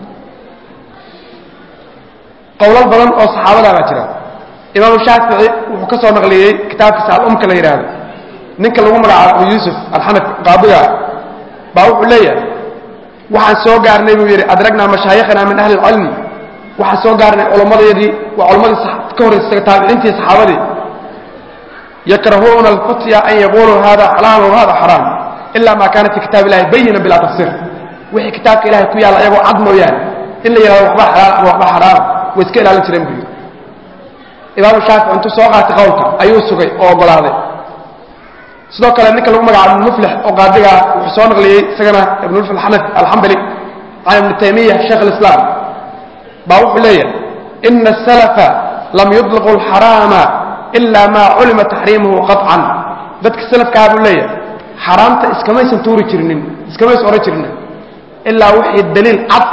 qowlal badan oo saxaabadaa baa jira imaamu shaafici wuxuu ka soo naqliyey kitaabkiisa alumka la yidhaahdo ninka lagu magacaabo abu yuusuf alxanaf qaadiga baa wuxuu leeyahay waxaan soo gaarnay buu yidhi adragnaa mashaayikhana min ahli ilcilmi waxaan soo gaarnay culammadeedii waa culammadii ka horraysa taabiciintii saxaabadii yakrahuuna alfutya an yaquluu hada xalaal wa hada xaraam ila ma kaana fi kitaab illahi bayina bilaa tafsir wixii kitaabka ilahay ku yaalla ayagoo cad mooyaane in la yidhahdo waxba xalaal ama waxba xaraam way iska ilaalin jireen buu yidhi imaamu shaafici intuu soo qaatay qowlka ayuu sugay oo oggolaaday sidoo kale ninka lagu magacaabo ibnu muflix oo qaadigaa wuxuu soo naqliyey isagana ibnu muflix alxanafi alxambali can ibni taymiya sheekh alislaam baa wuxuu leeyahay ina asalafa lam yudliqu alxaraama ila ma culima taxriimuhu qaطcan dadka salafkaa buu leeyahay xaraamta iskamaysan tuuri jirinin iskamaysan odhan jirinin ilaa wixii daliil cad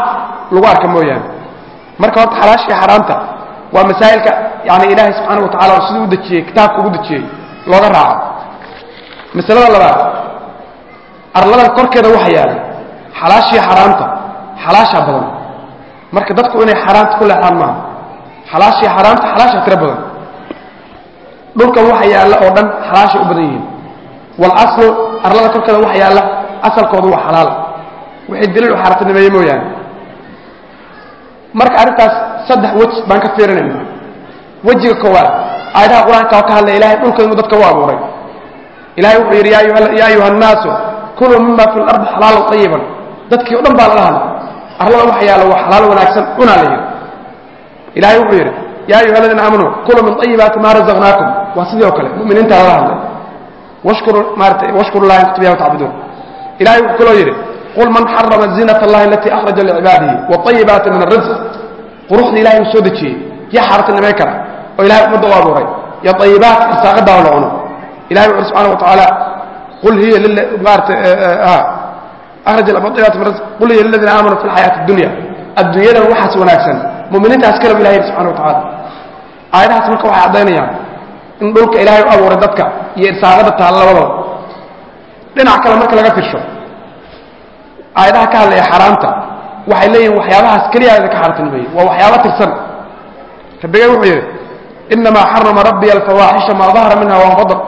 lagu arka mooyaane marka horta xalaasha iyo xaaraamta waa masaa'ilka yani ilaahay subxaana wa tacala siduu u dejiyey kitaabka ugu dejiyey looga raaco masalada labaad arladan korkeeda waxa yaala xalaashiiyo xaaraamta xalaashaa badan marka dadku inay xaaraamta ku leexdaan maaha xalaashiiyo xaaraamta xalaashaa tiro badan dhulkan waxa yaalla oo dhan xalaashay u badan yihiin walaslu arlada korkeeda waxa yaalla asalkoodu waa xalaal wixii daliil u xaaraantinimeeye mooyaane marka arrintaas saddex wej baan ka fiirinayna wejiga koowaad aayadaha qur-aanka oo ka hadlaya ilahay dhulka inuu dadka u abuuray ilahay wuxuu yidhi yaa ayuha annaasu kuluu mima fi lardi xalaalan ayiban dadkii o dhan baa lala hadlay arlada waxa yaalla waa xalaal wanaagsan cunaa la yidhi ilahay wuxuu yidhi yaa ayuha aladiina aamanuu kuluu min ayibaati maa razaqnaakum waa sidii oo kale muminiinta lala hadlay washkuru maarata washkuru llahi in kuntum iyahu tacbuduun ilahay wuxuu kaloo yidhi qul man xarama ziinat allahi alatii akhraja licibaadihi waayibaati min arisq quruxda ilahay uu soo dejiyey yaa xaaratinimay kara oo ilahay ummadda u abuuray iyo ayibaat irsaaqadaa la cuno ilahay wuxu subxana wa tacaala qul hiya maarata akhraja ayibaat min risq qul hiya liladiina aamanuu fi lxayaati addunya adduunyadan waxaas wanaagsan muminiintaas kaleba ilahay yidhi subxana wa tacala aayadahaas marka waxay caddaynayaan in dhulka ilaahay u abuuray dadka iyo irsaaqada taalla labadaba dhinac kale marka laga firsho aayadaha ka hadlaya xaaraamta waxay leeyihin waxyaabahaas keliyaada ka xaaraantinimeeyey waa waxyaaba tirsan rabbigay wuxuu yidhi inamaa xarama rabbiya alfawaaxisha maa dahara minha wanbadar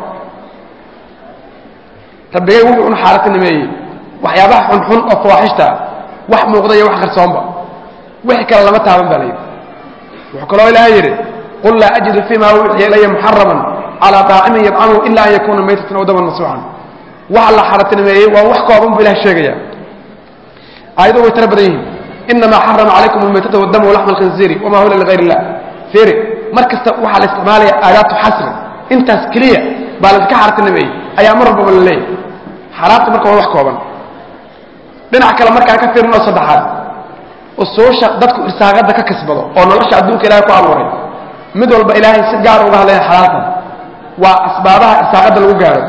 rabbigay wuxuu un xaaraantinimeeyey waxyaabaha xunxun oo fawaaxishta wax muuqda iyo wax qarsoonba wixii kale lama taaban baa layidhi wuxuu kaloo ilaahay yidhi qul laa ajidu fima uuxiya ilaya muxaraman calaa daacimin yadcamuhu ila an yakuuna maytatan aw daman masuucan waxa la xaaraantinimeeyey waa wax kooban buu ilahay sheegaya aayado way tiro badan yihiin inamaa xarama calaykum almaytata waddama walaxma alkhinziiri wamaa hula ligayr illah fiiri mar kasta waxaa la isticmaalaya aadaatu xasri intaas keliya baa layska xaaraantinimeeyey ayaa mar walbaba la leeyahy xaaraamta marka waa wax kooban dhinac kale markaan ka fiirin oo saddexaad usuusha dadku irsaaqada ka kasbado oo nolosha adduunka ilahay ku abuuray mid walba ilaahay si gaar uga hadlaya xalaaltan waa asbaabaha irsaaqada lagu gaaro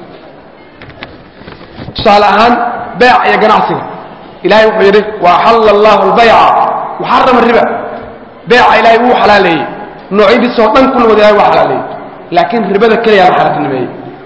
tusaale ahaan beeca iyo ganacsiga ilahay wuxuu yidhi waaxalla allahu albayca waxarama riba beeca ilahay wuu xalaaleeyey noocyadiisoo dhan kulligood ilahay waa xalaaleeyey laakiin ribada keliya la xaaraantinimeeyey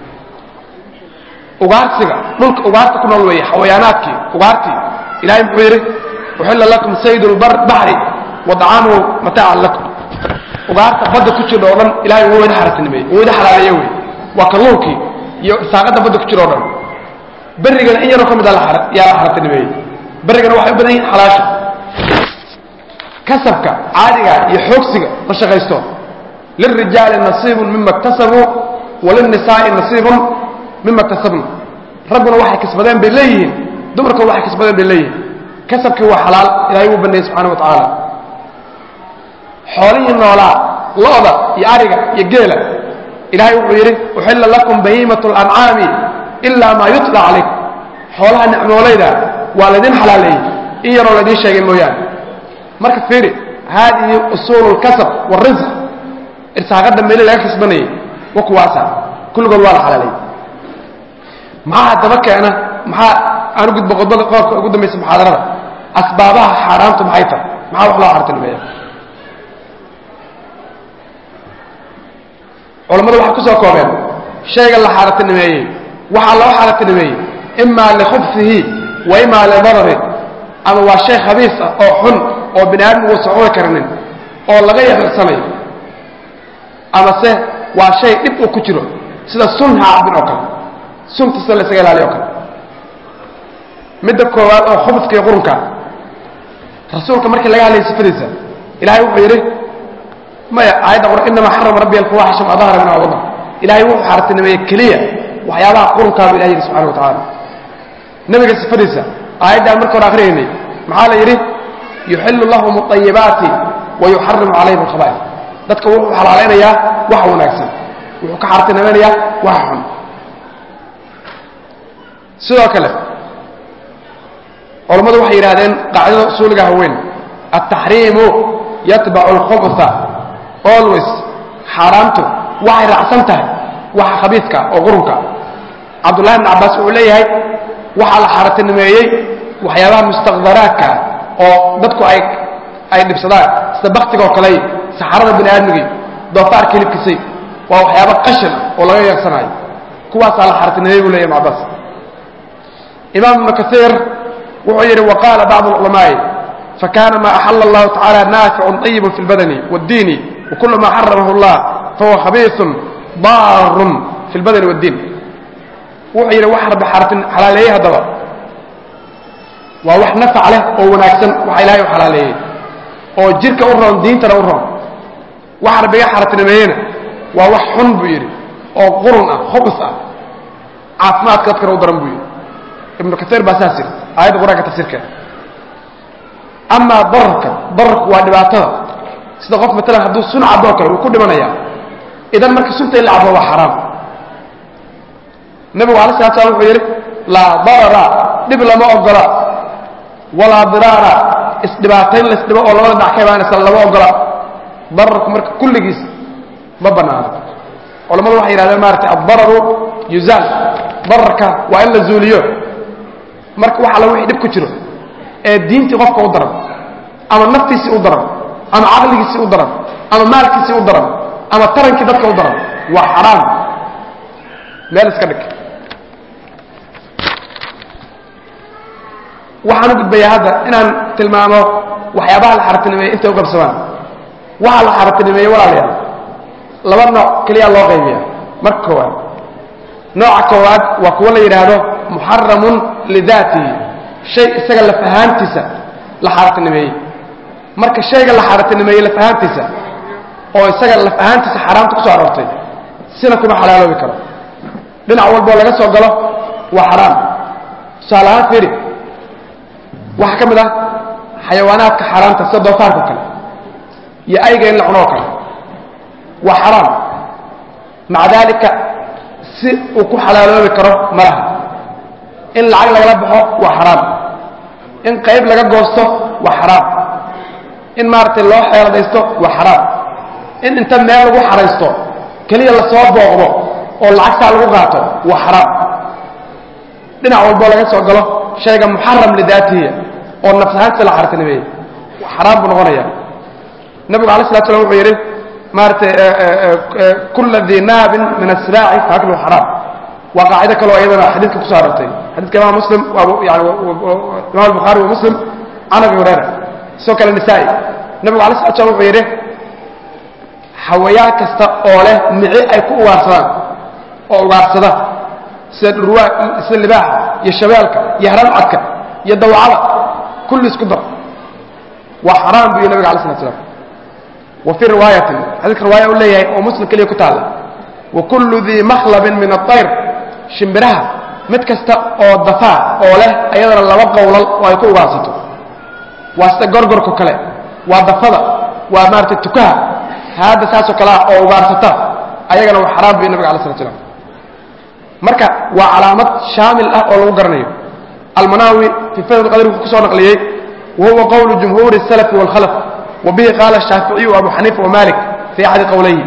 ugaarsiga dhulka ugaarta ku nool weeye xawayaanaadkii ugaartii ilahay muxuu yidhi uxilla lakum sayd lbaxri wadacaamuhu mataacan lakum ugaarta badda ku jira oo dhan ilahay wuu ida xaaraantinimeeyey wuu ida xalaaleeye wey waa kalluunkii iyo saaqada badda ku jira o dhan berrigana in yaroo ka mid a yaa la xaaraantinimeeyey berrigana waxay u badan yihin xalaasha kasabka caadiga iyo xoogsiga la shaqaysto lilrijaali nasiibun mima iktasabuu walilnisaa'i nasiibun mima iktasabna ragguna waxay kasbadeen bay leeyihiin dumarkuna waxay kasbadeen bay leeyihiin kasabkii waa xalaal ilahay wuu baneeyey subxana wa tacaala xoolihii noolaa lo'da iyo ariga iyo geela ilahay wuxuu yidhi uxilla lakum bahiimat lancaami ilaa maa yutla calaykum xoolaha nicmoolayda waa laydin xalaaleeyey in yaroo laydin sheegay mooyaane marka fiiri haadihi usuulu lkasab wاrisq irsaaqada meeli laga kasbanayay wa kuwaasa kulligood waa la xalaaleeyey maxaa haddaba keena maxaa aan u gudbo qodbada qoobka ugu dambaysa muxaadarada asbaabaha xaaraamtu maxay tahay maxaa wax loo xaartinimeeya culammadu waxay ku soo koobeen shayga la xaaraantinimeeyey waxaa loo xaaraantinimeeyey imaa likhubsihi wa imaa lidarari ama waa shay khabiis ah oo xun oo bini aadam uusan cuni karinin oo laga yaqirsanayo ama se waa shay dhib uu ku jiro sida sun haacabin oo kale sunta sida laysaga ilaaliyo o kale midda koowaad oo khubska iyo qurunka rasuulka markii laga hadlayay sifadiisa ilahay wuxuu yidhi maya aayadda qur inamaa xarama rabbi alfawaxisha ma dahara minha wadar ilahay wuxuu xaartinimeeyey keliya waxyaabaha qurunkaaba ilahay yidhi subxana wa tacaala nabiga sifadiisa aayaddan marka hore akhriyaynay maxaa la yidhi yuxillu lahum alayibaati wa yuxarimu calayhim alkhaba'is dadka wuxuu xalaalaynayaa waxa wanaagsan wuxuu ka xaartinimaynayaa waxa xun sidoo kale culammadu waxay yidhahdeen qaacidada usuuliga haweyn altaxriimu yatbacu alkhubsa always xaaraamtu waxay raacsan tahay waxa khabiiska oo qurunka cabdullahi bn cabbaas wuxuu leeyahay waxaa la xaaraantinimeeyey waxyaabaha mustaqdaraadka oo dadku ay ay dhibsadaan sida baktiga oo kale saxarada bini aadmigay doofaarka hilibkiisay waa waxyaaba qashin ah oo laga yeegsanayo kuwaasaa la xaartinimeeyey buu leeyahy ibn cabbaas imaam ibnu kaiir wuxuu yidhi waqaala bacdu alculamaa'i fakana ma axala allahu tacala naaficun طayibun fi اlbadani wاddiini wakulu ma xaramahu اllah fahuwa khabiiثun daarun fi اlbadani wاddiin wuxuu yidhi wax rabbi xaartin xalaaleeyey haddaba waa wax nafac leh oo wanaagsan waxa ilahay u xalaaleeyey oo jirka u roon diintana u roon waxa rabbiga xaartinimeeyena waa wax xun buu yidhi oo qurun ah khubus ah caafimaadka dadkana u daran buu yidhi ibnu kaiir baa saas yidhi aayadda qur-aanka tafsiirkeeda amaa dararka dararku waa dhibaatada sida qof matalan hadduu sun cabo o kale wuu ku dhimanayaa idan marka sunta in la cabo waa xaraam nabigu ala slat slam wuxuu yidhi laa darara dhib lama ogola walaa diraara isdhibaatayn laysdhibo oo labada dhinac ka imaanaysa lama ogola dararku marka kulligiis ma banaano culamadu waxay yidhahdeen maarata addararu yuzaal dararka waa in la zuuliyo marka wax alla wixii dhib ku jiro ee diintii qofka u daran ama naftiisii u daran ama caqligiisii u daran ama maalkiisii u daran ama tarankii dadka u daran waa xaraam meel iska dhig waxaan u gudbayaa hadda inaan tilmaamo waxyaabaha la xaratinimeeyey intay u qabsamaan waxa la xaratinimeeyey walaalayaal laba nooc keliya loo qaybiya marka koowaad nooca koowaad waa kuwo la yidhaahdo muxaramun lidaatihi shay isaga lafahaantiisa la xaratinimeeyey marka shayga la xaratinimeeyey lafahaantiisa oo isaga lafahaantiisa xaaraamta ku soo aroortay sina kuma xalaaloobi karo dhinac walboo laga soo galo waa xaraam tusaale ahaan fiiri waxaa ka mid ah xayawaanaadka xaaraamta sida doofaarka o kale iyo ayga in la cuno oo kale waa xaraam maca daalika si uu ku xalaaloobi karo malaha in lacag lagala baxo waa xaraam in qayb laga goosto waa xaraam in maaragtay loo xeeladaysto waa xaraam in inta meel lagu xaraysto keliya lasoo booqdo oo lacagtaa lagu qaato waa xaraam dhinac walboo laga soo galo shayga muxaram lidaatihi oo nafsahaantiisa la xaratinimeeyey xaraam buu noqonaya nabigu alay slat slam wuxuu yidhi maaratay kula dii naabin min asraaci faakluhu xaraam waa qaacido kaleo iyadana xadiidka kuso arortay xadidka imaam muslim yani imam albukhaari wa muslim can abi hurayra sidoo kale nisaa-i nabigu alay slat slam wuxuu yidhi xawayaan kasta oo leh mici ay ku ugaarsadaan oo ugaarsada sida dhurwaa sida libaaxa iyo shabeelka iyo haramcadka iyo dawacada kulli isku dar waa xaraam bu yii nabiga alay slat slam wa fii riwaayatin xadiidka riwaaya u leeyahay oo muslim keliya ku taalla wa kullu dii makhlabin min aطayr shimbiraha mid kasta oo dafaa oo leh ayadana laba qowlal oo ay ku ugaarsato waa sida gorgorko kale waa dafada waa maaratay tukaha haadda saasoo kale ah oo ugaarsata ayagana waa xaraam bu yii nabiga alay slat slam marka waa calaamad shaamil ah oo lagu garanayo almanaawi fii fadl qadr wuxuu ku soo naqliyey wa huwa qowlu jumhuuri الsalafi wاlkhalaf wa bihi qaala الshaaficiyu abu xaniifa wamalik fii axadi qowlayhi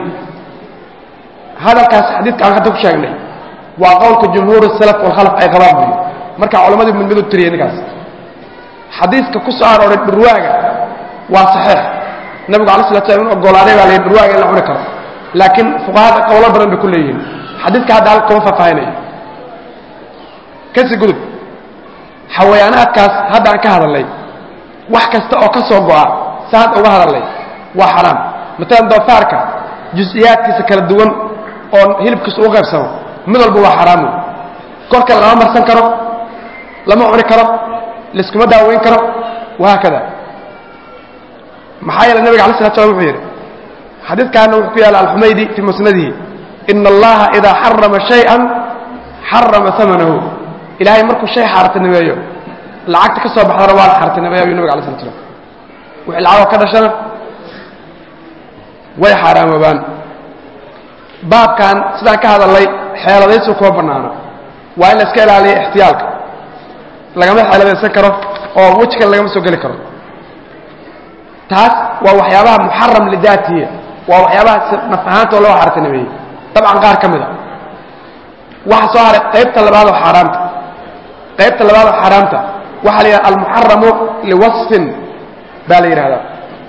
hadalkaas xadiidka aan hadda ku sheegnay waa qowlka jumhuur الsalaf wاlkhalaf ay qabaan buy marka culamadii mid mid u tiriyey ninkaas xadiiska ku soo arooray dhurwaaga waa saxiix nabigu alay slat slam in ogolaaday baa la yidhi dhurwaaga in la cuni karo laakiin fuqahada qowlo badan bay ku leeyihiin xadiidka hadda halka kuma faahfaahinayo kasi gudub xawayaanaadkaas hadda aan ka hadalnay wax kasta oo ka soo go'a sa hadda uga hadalnay waa xaraam matalan doofaarka jus-iyaadkiisa kala duwan oo hilibkiisa u qaybsamo mid walba waa xaraamu korka lama marsan karo lama cuni karo layskuma daaweyn karo wahaakada maxaa yeele nabiga alay slat slam wuxuu yidhi xadiidkaana wuxuu ku yaalla alxumaydi fii musnadihi ina allaha idaa xarama shay-an xarama amanahu ilaahay markuu shay xaartinimeeyo lacagta ka soo baxdana waa la xaartinimeeya ayuu nabig alay slat slam wixii lacagoo ka dhashana way xaaraamoobaan baabkan sidaan ka hadalnay xeeladaysu kuma bannaano waa in la iska ilaaliyo ixtiyaalka lagama xeeladaysan karo oo weji kale lagama soo geli karo taas waa waxyaabaha muxaram lidaatihi waa waxyaabaha naf ahaantoo loo xaartinimeeyey dabcan qaar ka mid a waxa soo haray qaybta labaadoo xaaraamta qaybta labaadoo xaaraamta waxaa la yidhaha almuxaramu liwasfin baa la yidhahdaa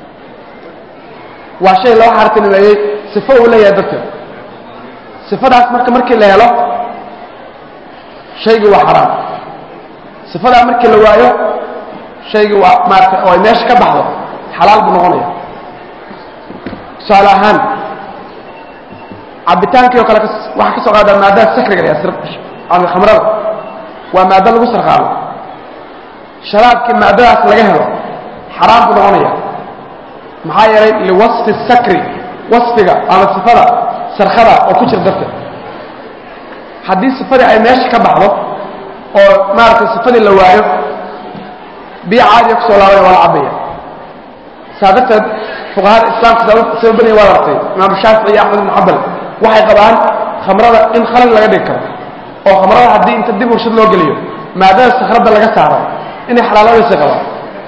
waa shay loo xaartinimeeyey sifo uu leeyahay dadka sifadaas marka markii la helo shaygii waa xaraam sifadaa markii la waayo shaygii waa maarata oo ay meesha ka baxdo xalaal buu noqonaya tusaale ahaan cabitaankii oo kale waxaa ka soo qaadaa maadada sakriga ama khamrada waa maado lagu sarqaamo sharaabkii maadadaas laga helo xaraam buu noqonaya maxaa yeelay liwasfi sakri wasfiga ama sifada sarkada oo ku jira darteed haddii sifadii ay meesha ka baxdo oo maaragtay sifadii la waayo biyo caadiya kusoo laabaya waa la cabaya saa darteed fuqahada islaamka saba badanya waa artay imaamu shaafici iyo axmed ibn xambal waxay qabaan khamrada in khalal laga dhigi karo oo khamrada haddii inta dib urshad loo geliyo maadada sakhrada laga saaro inay xalaaloodaysay qabaan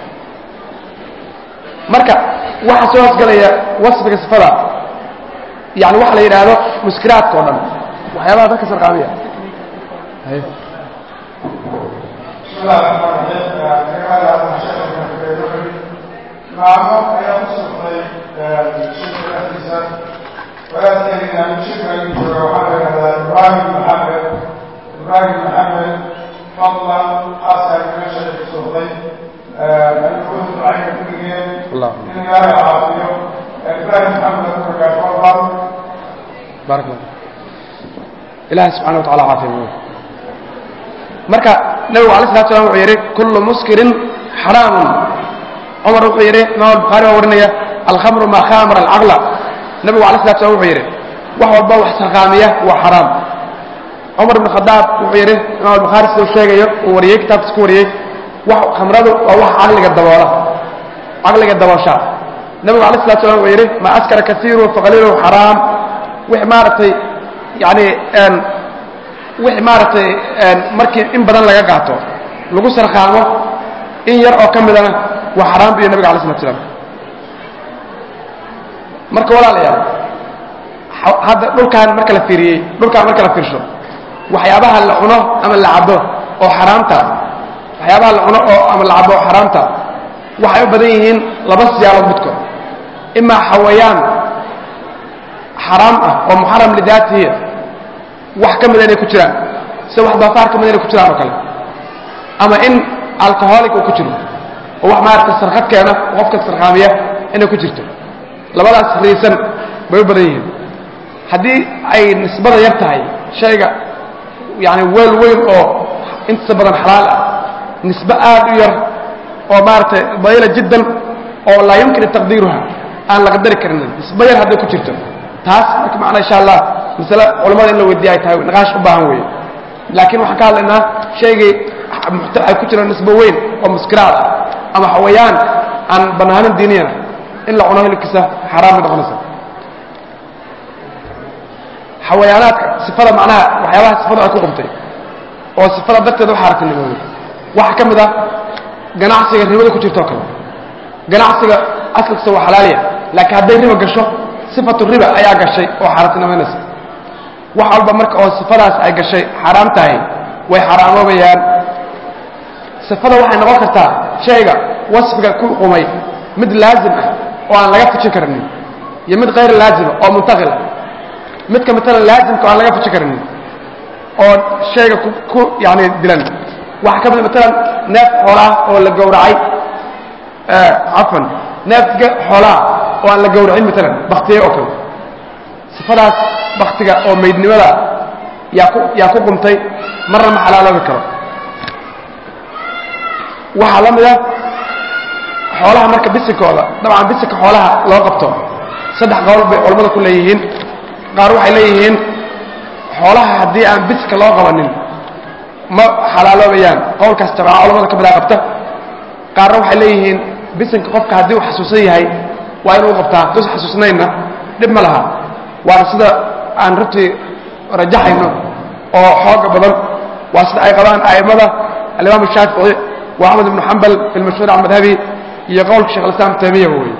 marka waxa soo hoosgalaya wasfiga sifada yani waxa la yidhaahdo muskiraadka o dhan waxyaabaha dadka sarqaamiya maamo ayaa ku sugnay shirka dhexdiisa wadaadkeena shirka ii jooga waxaa la yidhahdaa ibraahim maxamed ibraahim maxamed fadlan xasan meesha ku sugnay alkudu ducayna kuligeen in ilaahay caafiyo ibraahim maxamed markaa fadlan barak allah ilahi subxana wa tacala caafiya marka nabigu alay salatu slam wuxuu yidhi kullu muskirin xaraamun cumar wuxuu yidhi imaam albukhaari baa warinaya alkhamru maa khamara alcaqla nabigu alay salatu slam wuxuu yidhi wax walba wax sarqaamiya waa xaraam cumar ibn khadaab wuxuu yidhi imaam albukhaari siduu sheegayo uu wariyey kitaabkiis ku wariyey wax khamradu waa wax caqliga daboola caqliga daboosha nabigu alay salatu slam wuxuu yidhi maa askara kasiiru faqaliiluhu xaraam wix maaragtay yani wix maaragtay markii in badan laga qaato lagu sarqaamo in yar oo ka midana waa xaraam buyo nabiga alay slat slam marka walaalayaal hadda dhulkaan marka la fiiriyey dhulkaan marka la fiirsho waxyaabaha la cuno ama la cabo oo xaraamta waxyaabaha la cuno oo ama la cabo oo xaraamta waxay u badan yihiin laba siyaalood midkood imaa xawayaan xaraam ah oo muxaram lidaatihi wax ka mida inay ku jiraan sida wax doofaar ka mida inay ku jiraan oo kale ama in alcoholic uu ku jiro oo wax maaragta sarkad keena oo qofka sarqaamiya inay ku jirto labadaas riisan bay u badan yihiin haddii ay nisbada yar tahay shayga yani weel weyn oo intiisa badan xalaal ah nisbe aad u yar oo maaragtay dayla jiddan oo laa yumkin taqdiiruha aan la qadari karinin nisbe yar hadday ku jirto taas marka macnaa insha allah masale culamada in la weydiiya ay tahay niqaash u baahan weeye laakiin waxaan ka hadlaynaa shaygii ay ku jiraan nisbo weyn oo muskiraad ah ama xawayaan aan banaanin diiniyana in la cuno hilibkiisa xaraam bay noqonaysa xawayaanaadka sifada macnaha waxyaabaha sifada ay ku qumtay oo sifada darteeda u xaaratinimooday waxaa ka mid ah ganacsiga ribada ku jirto oo kale ganacsiga asalkiisa waa xalaaliya laakiin hadday riba gasho sifatu riba ayaa gashay oo xaaraantinimaynaysa wax walba marka oo sifadaas ay gashay xaaraam tahay way xaaraamoobayaan sifada waxay noqon kartaa shayga wasfiga ku qumay mid laazim ah oo aan laga fujin karinin iyo mid kayr laazima oo muntaqila midka matalan laazimka oo aan laga fujin karinin oo shayga ku yani dilan waxaa ka mid matalan neef xoolaah oo la gowracay cafan neef xoolaah oo aan la gowracin matalan baktiye oo kale sifadaas baktiga oo maydnimada yaa ku yaa ku qumtay marna ma xalaaloobi karo waxaa la mida xoolaha marka bisinkooda dabcan bisinka xoolaha loo qabto saddex qowl bay culammada ku leeyihiin qaar waxay leeyihiin xoolaha haddii aan bisinka loo qabanin ma xalaaloobayaan qowlkaas tabca culamada ka midaa qabta qaarna waxay leeyihiin bisinka qofka haddii uu xasuusan yahay waa inuu qabtaa dus xasuusnaynna dhib ma laha waana sida aan runtii rajaxayno oo xooga badan waa sida ay qabaan a'immada alimaam shaafici wa axmed ibnu xambal fi lmashhuur can madhabi iyo qowlka shekh alislaam taymiyaba wey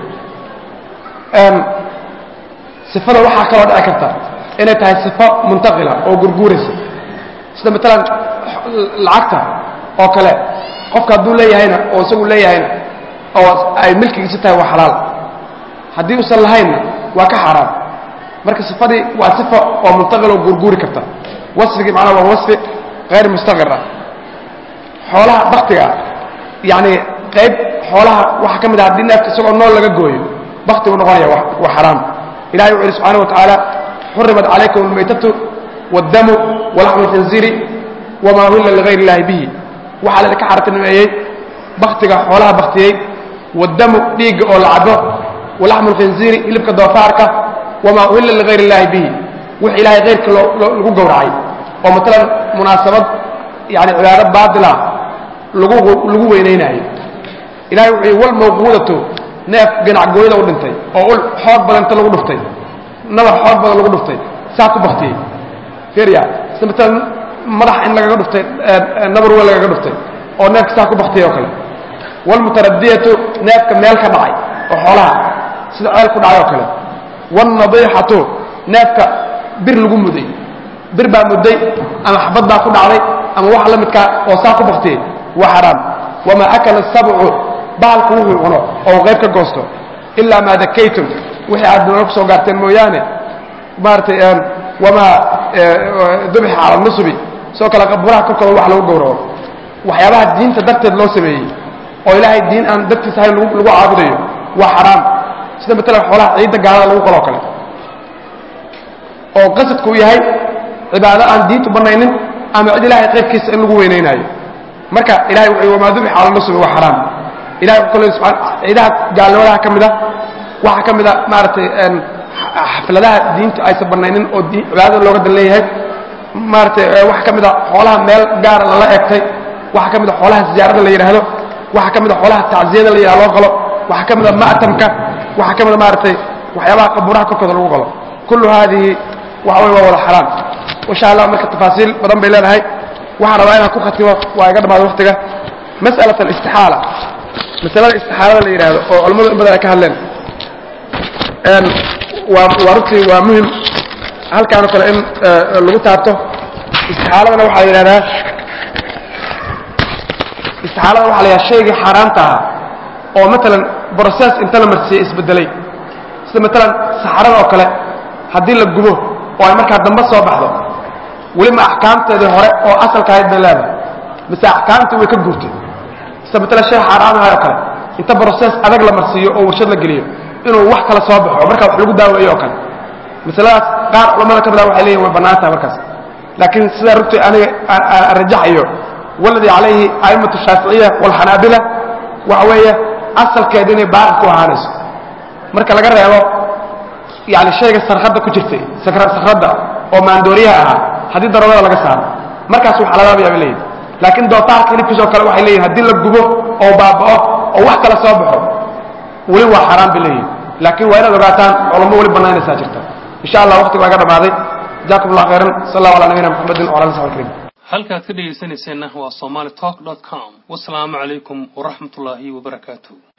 sifada waxaa kaloo dhici karta inay tahay sifo muntaqila oo gurguuraysa sida matalan lacagta oo kale qofka hadduu leeyahayna oo isagu leeyahayna oo ay milkigiisa tahay waa xalaal haddii uusan lahaynna waa ka xaaraam marka sifadii waa sifa oo muntaqil oo guurguuri karta wasfigii macnaha waa wasfi hayr mustaqir ah xoolaha baktiga yacni qayb xoolaha waxaa ka mid ah haddii neefka isagoo nool laga gooyo baktigu noqonaya waa xaraam ilahay wuxu yidhi subxana wa tacaala xurimat calaykum almaytatu waaddamu walaxmu alkhinziiri wamaa uhilla ligayr illahi bihi waxaa laydinka xaratinimeeyey baktiga xoolaha baktiyey waaddamu dhiigga oo la cabo walaxmu alkhinziiri hilibka doofaarka wamaa uhilla ligayr illahi bihi wix ilahay kayrka lagu gowracay oo matalan munaasabad yani cibaado baatila lagu lagu weynaynaayo ilahay wuxuu yidhi walmawquudatu neef ganacgooyada u dhintay oo ul xoog badan inta lagu dhuftay nabar xoog badan lagu dhuftay saa ku baktiyey fiiriya sida matalan madax in lagaga dhuftay nabar weyn lagaga dhuftay oo neefka saa ku baktiyay oo kale walmutaradiyatu neefka meel ka dhacay oo xoolaha sida ceel ku dhacay oo kale waalnadiixatu neefka bir lagu muday bir baa mudday ama xabad baa ku dhacday ama waxa la midkaa oo saa ku baktiyey waa xaraam wamaa akala asabcu bahalku wuxuu cuno oo qayb ka goosto ilaa maa dakaytum wixii aad noola ku soo gaarteen mooyaane maaratay wamaa dubixa cala nusubi soo kale qaburaha korkooda wax lagu gowraco waxyaabaha diinta darteed loo sameeyey oo ilaahay diin aan dartiis ahayn lagu caabudayo waa xaraam sida matalan xoolaha ciidda gaalada lagu qaloo kale oo qasadku uu yahay cibaado aan diintu banaynin ama cid ilahay qaybkiisa in lagu weynaynaayo marka ilahay wuxuu wamaa dubixa cala nusubi waa xaraam ilahay wuxuu kale subxaan ciidaha gaalnimadaha ka mid a waxaa ka mid a maaragtay xafladaha diintu aysan banaynin oo cibaadada looga dan leeyahay maaragtay waxaa ka mid a xoolaha meel gaara lala egtay waxaa ka mid a xoolaha ziyaarada la yidhaahdo waxaa ka mid a xoolaha tacsiyada la yidhahdo loo qalo waxaa ka mid a ma'tamka waxaa ka mid a maaragtay waxyaabaha qabuuraha korkooda lagu qalo kullu haadihi waxa wey waa wada xaraam insha allah marka tafaasiil badan bay leedahay waxaan rabaa inaan ku khatimo waa iga dhamaada waktiga mas'alat alistixaala masalada istixaalada la yidhaahdo oo culamadu in badan ay ka hadleen waa waa runtii waa muhim halkaanoo kale in lagu taabto istixaaladana waxaa la yidhahdaa istixaalada waxa la yidhahda shaygii xaaraamta ahaa oo matalan process inta la marsiiyey isbedelay sida matalan saxarada oo kale haddii la gubo oo ay markaa dambe soo baxdo weliba axkaamteedii hore oo asalka ahayd bay leedahay mise axkaamtii way ka guurtay sida matalan shay xaaraamahay oo kale inta process adag la marsiiyo oo warshad la geliyo inuu wax kala soo baxo markaa wax lagu daaweeyo oo kale masaladaas qaar culamada ka mida waxay leeyihin way bannaan tahay markaas laakiin sidaa rugtay aniga aan rajaxayo waladii calayhi a'immatu shaaficiya waalxanaabila waxa weeye asalkeedu inay baaqi ku ahaanayso marka laga reebo yani shayga sarkhadda ku jirtay sakradda oo maandooriyaha ahaa haddii daroogada laga saaro markaas wax aladaabaya bay leeyihin laakiin dootaarka hilibkiisoo kale waxay leeyihin haddii la gubo oo baaba'o oo wax kala soo baxo weli waa xaaraan bay leeyihin laakiin waa inaad ogaataan culamo weli bannaynaysaa jirta insha allah waqtiga waa iga dhammaaday jazakum allah khayran sal allahu ala nabiyina muxamedin wala ali saxbi karim halkaad ka dhegaysanayseena waa somali talk com wasalaamu calaykum waraxmatullaahi wabarakaatu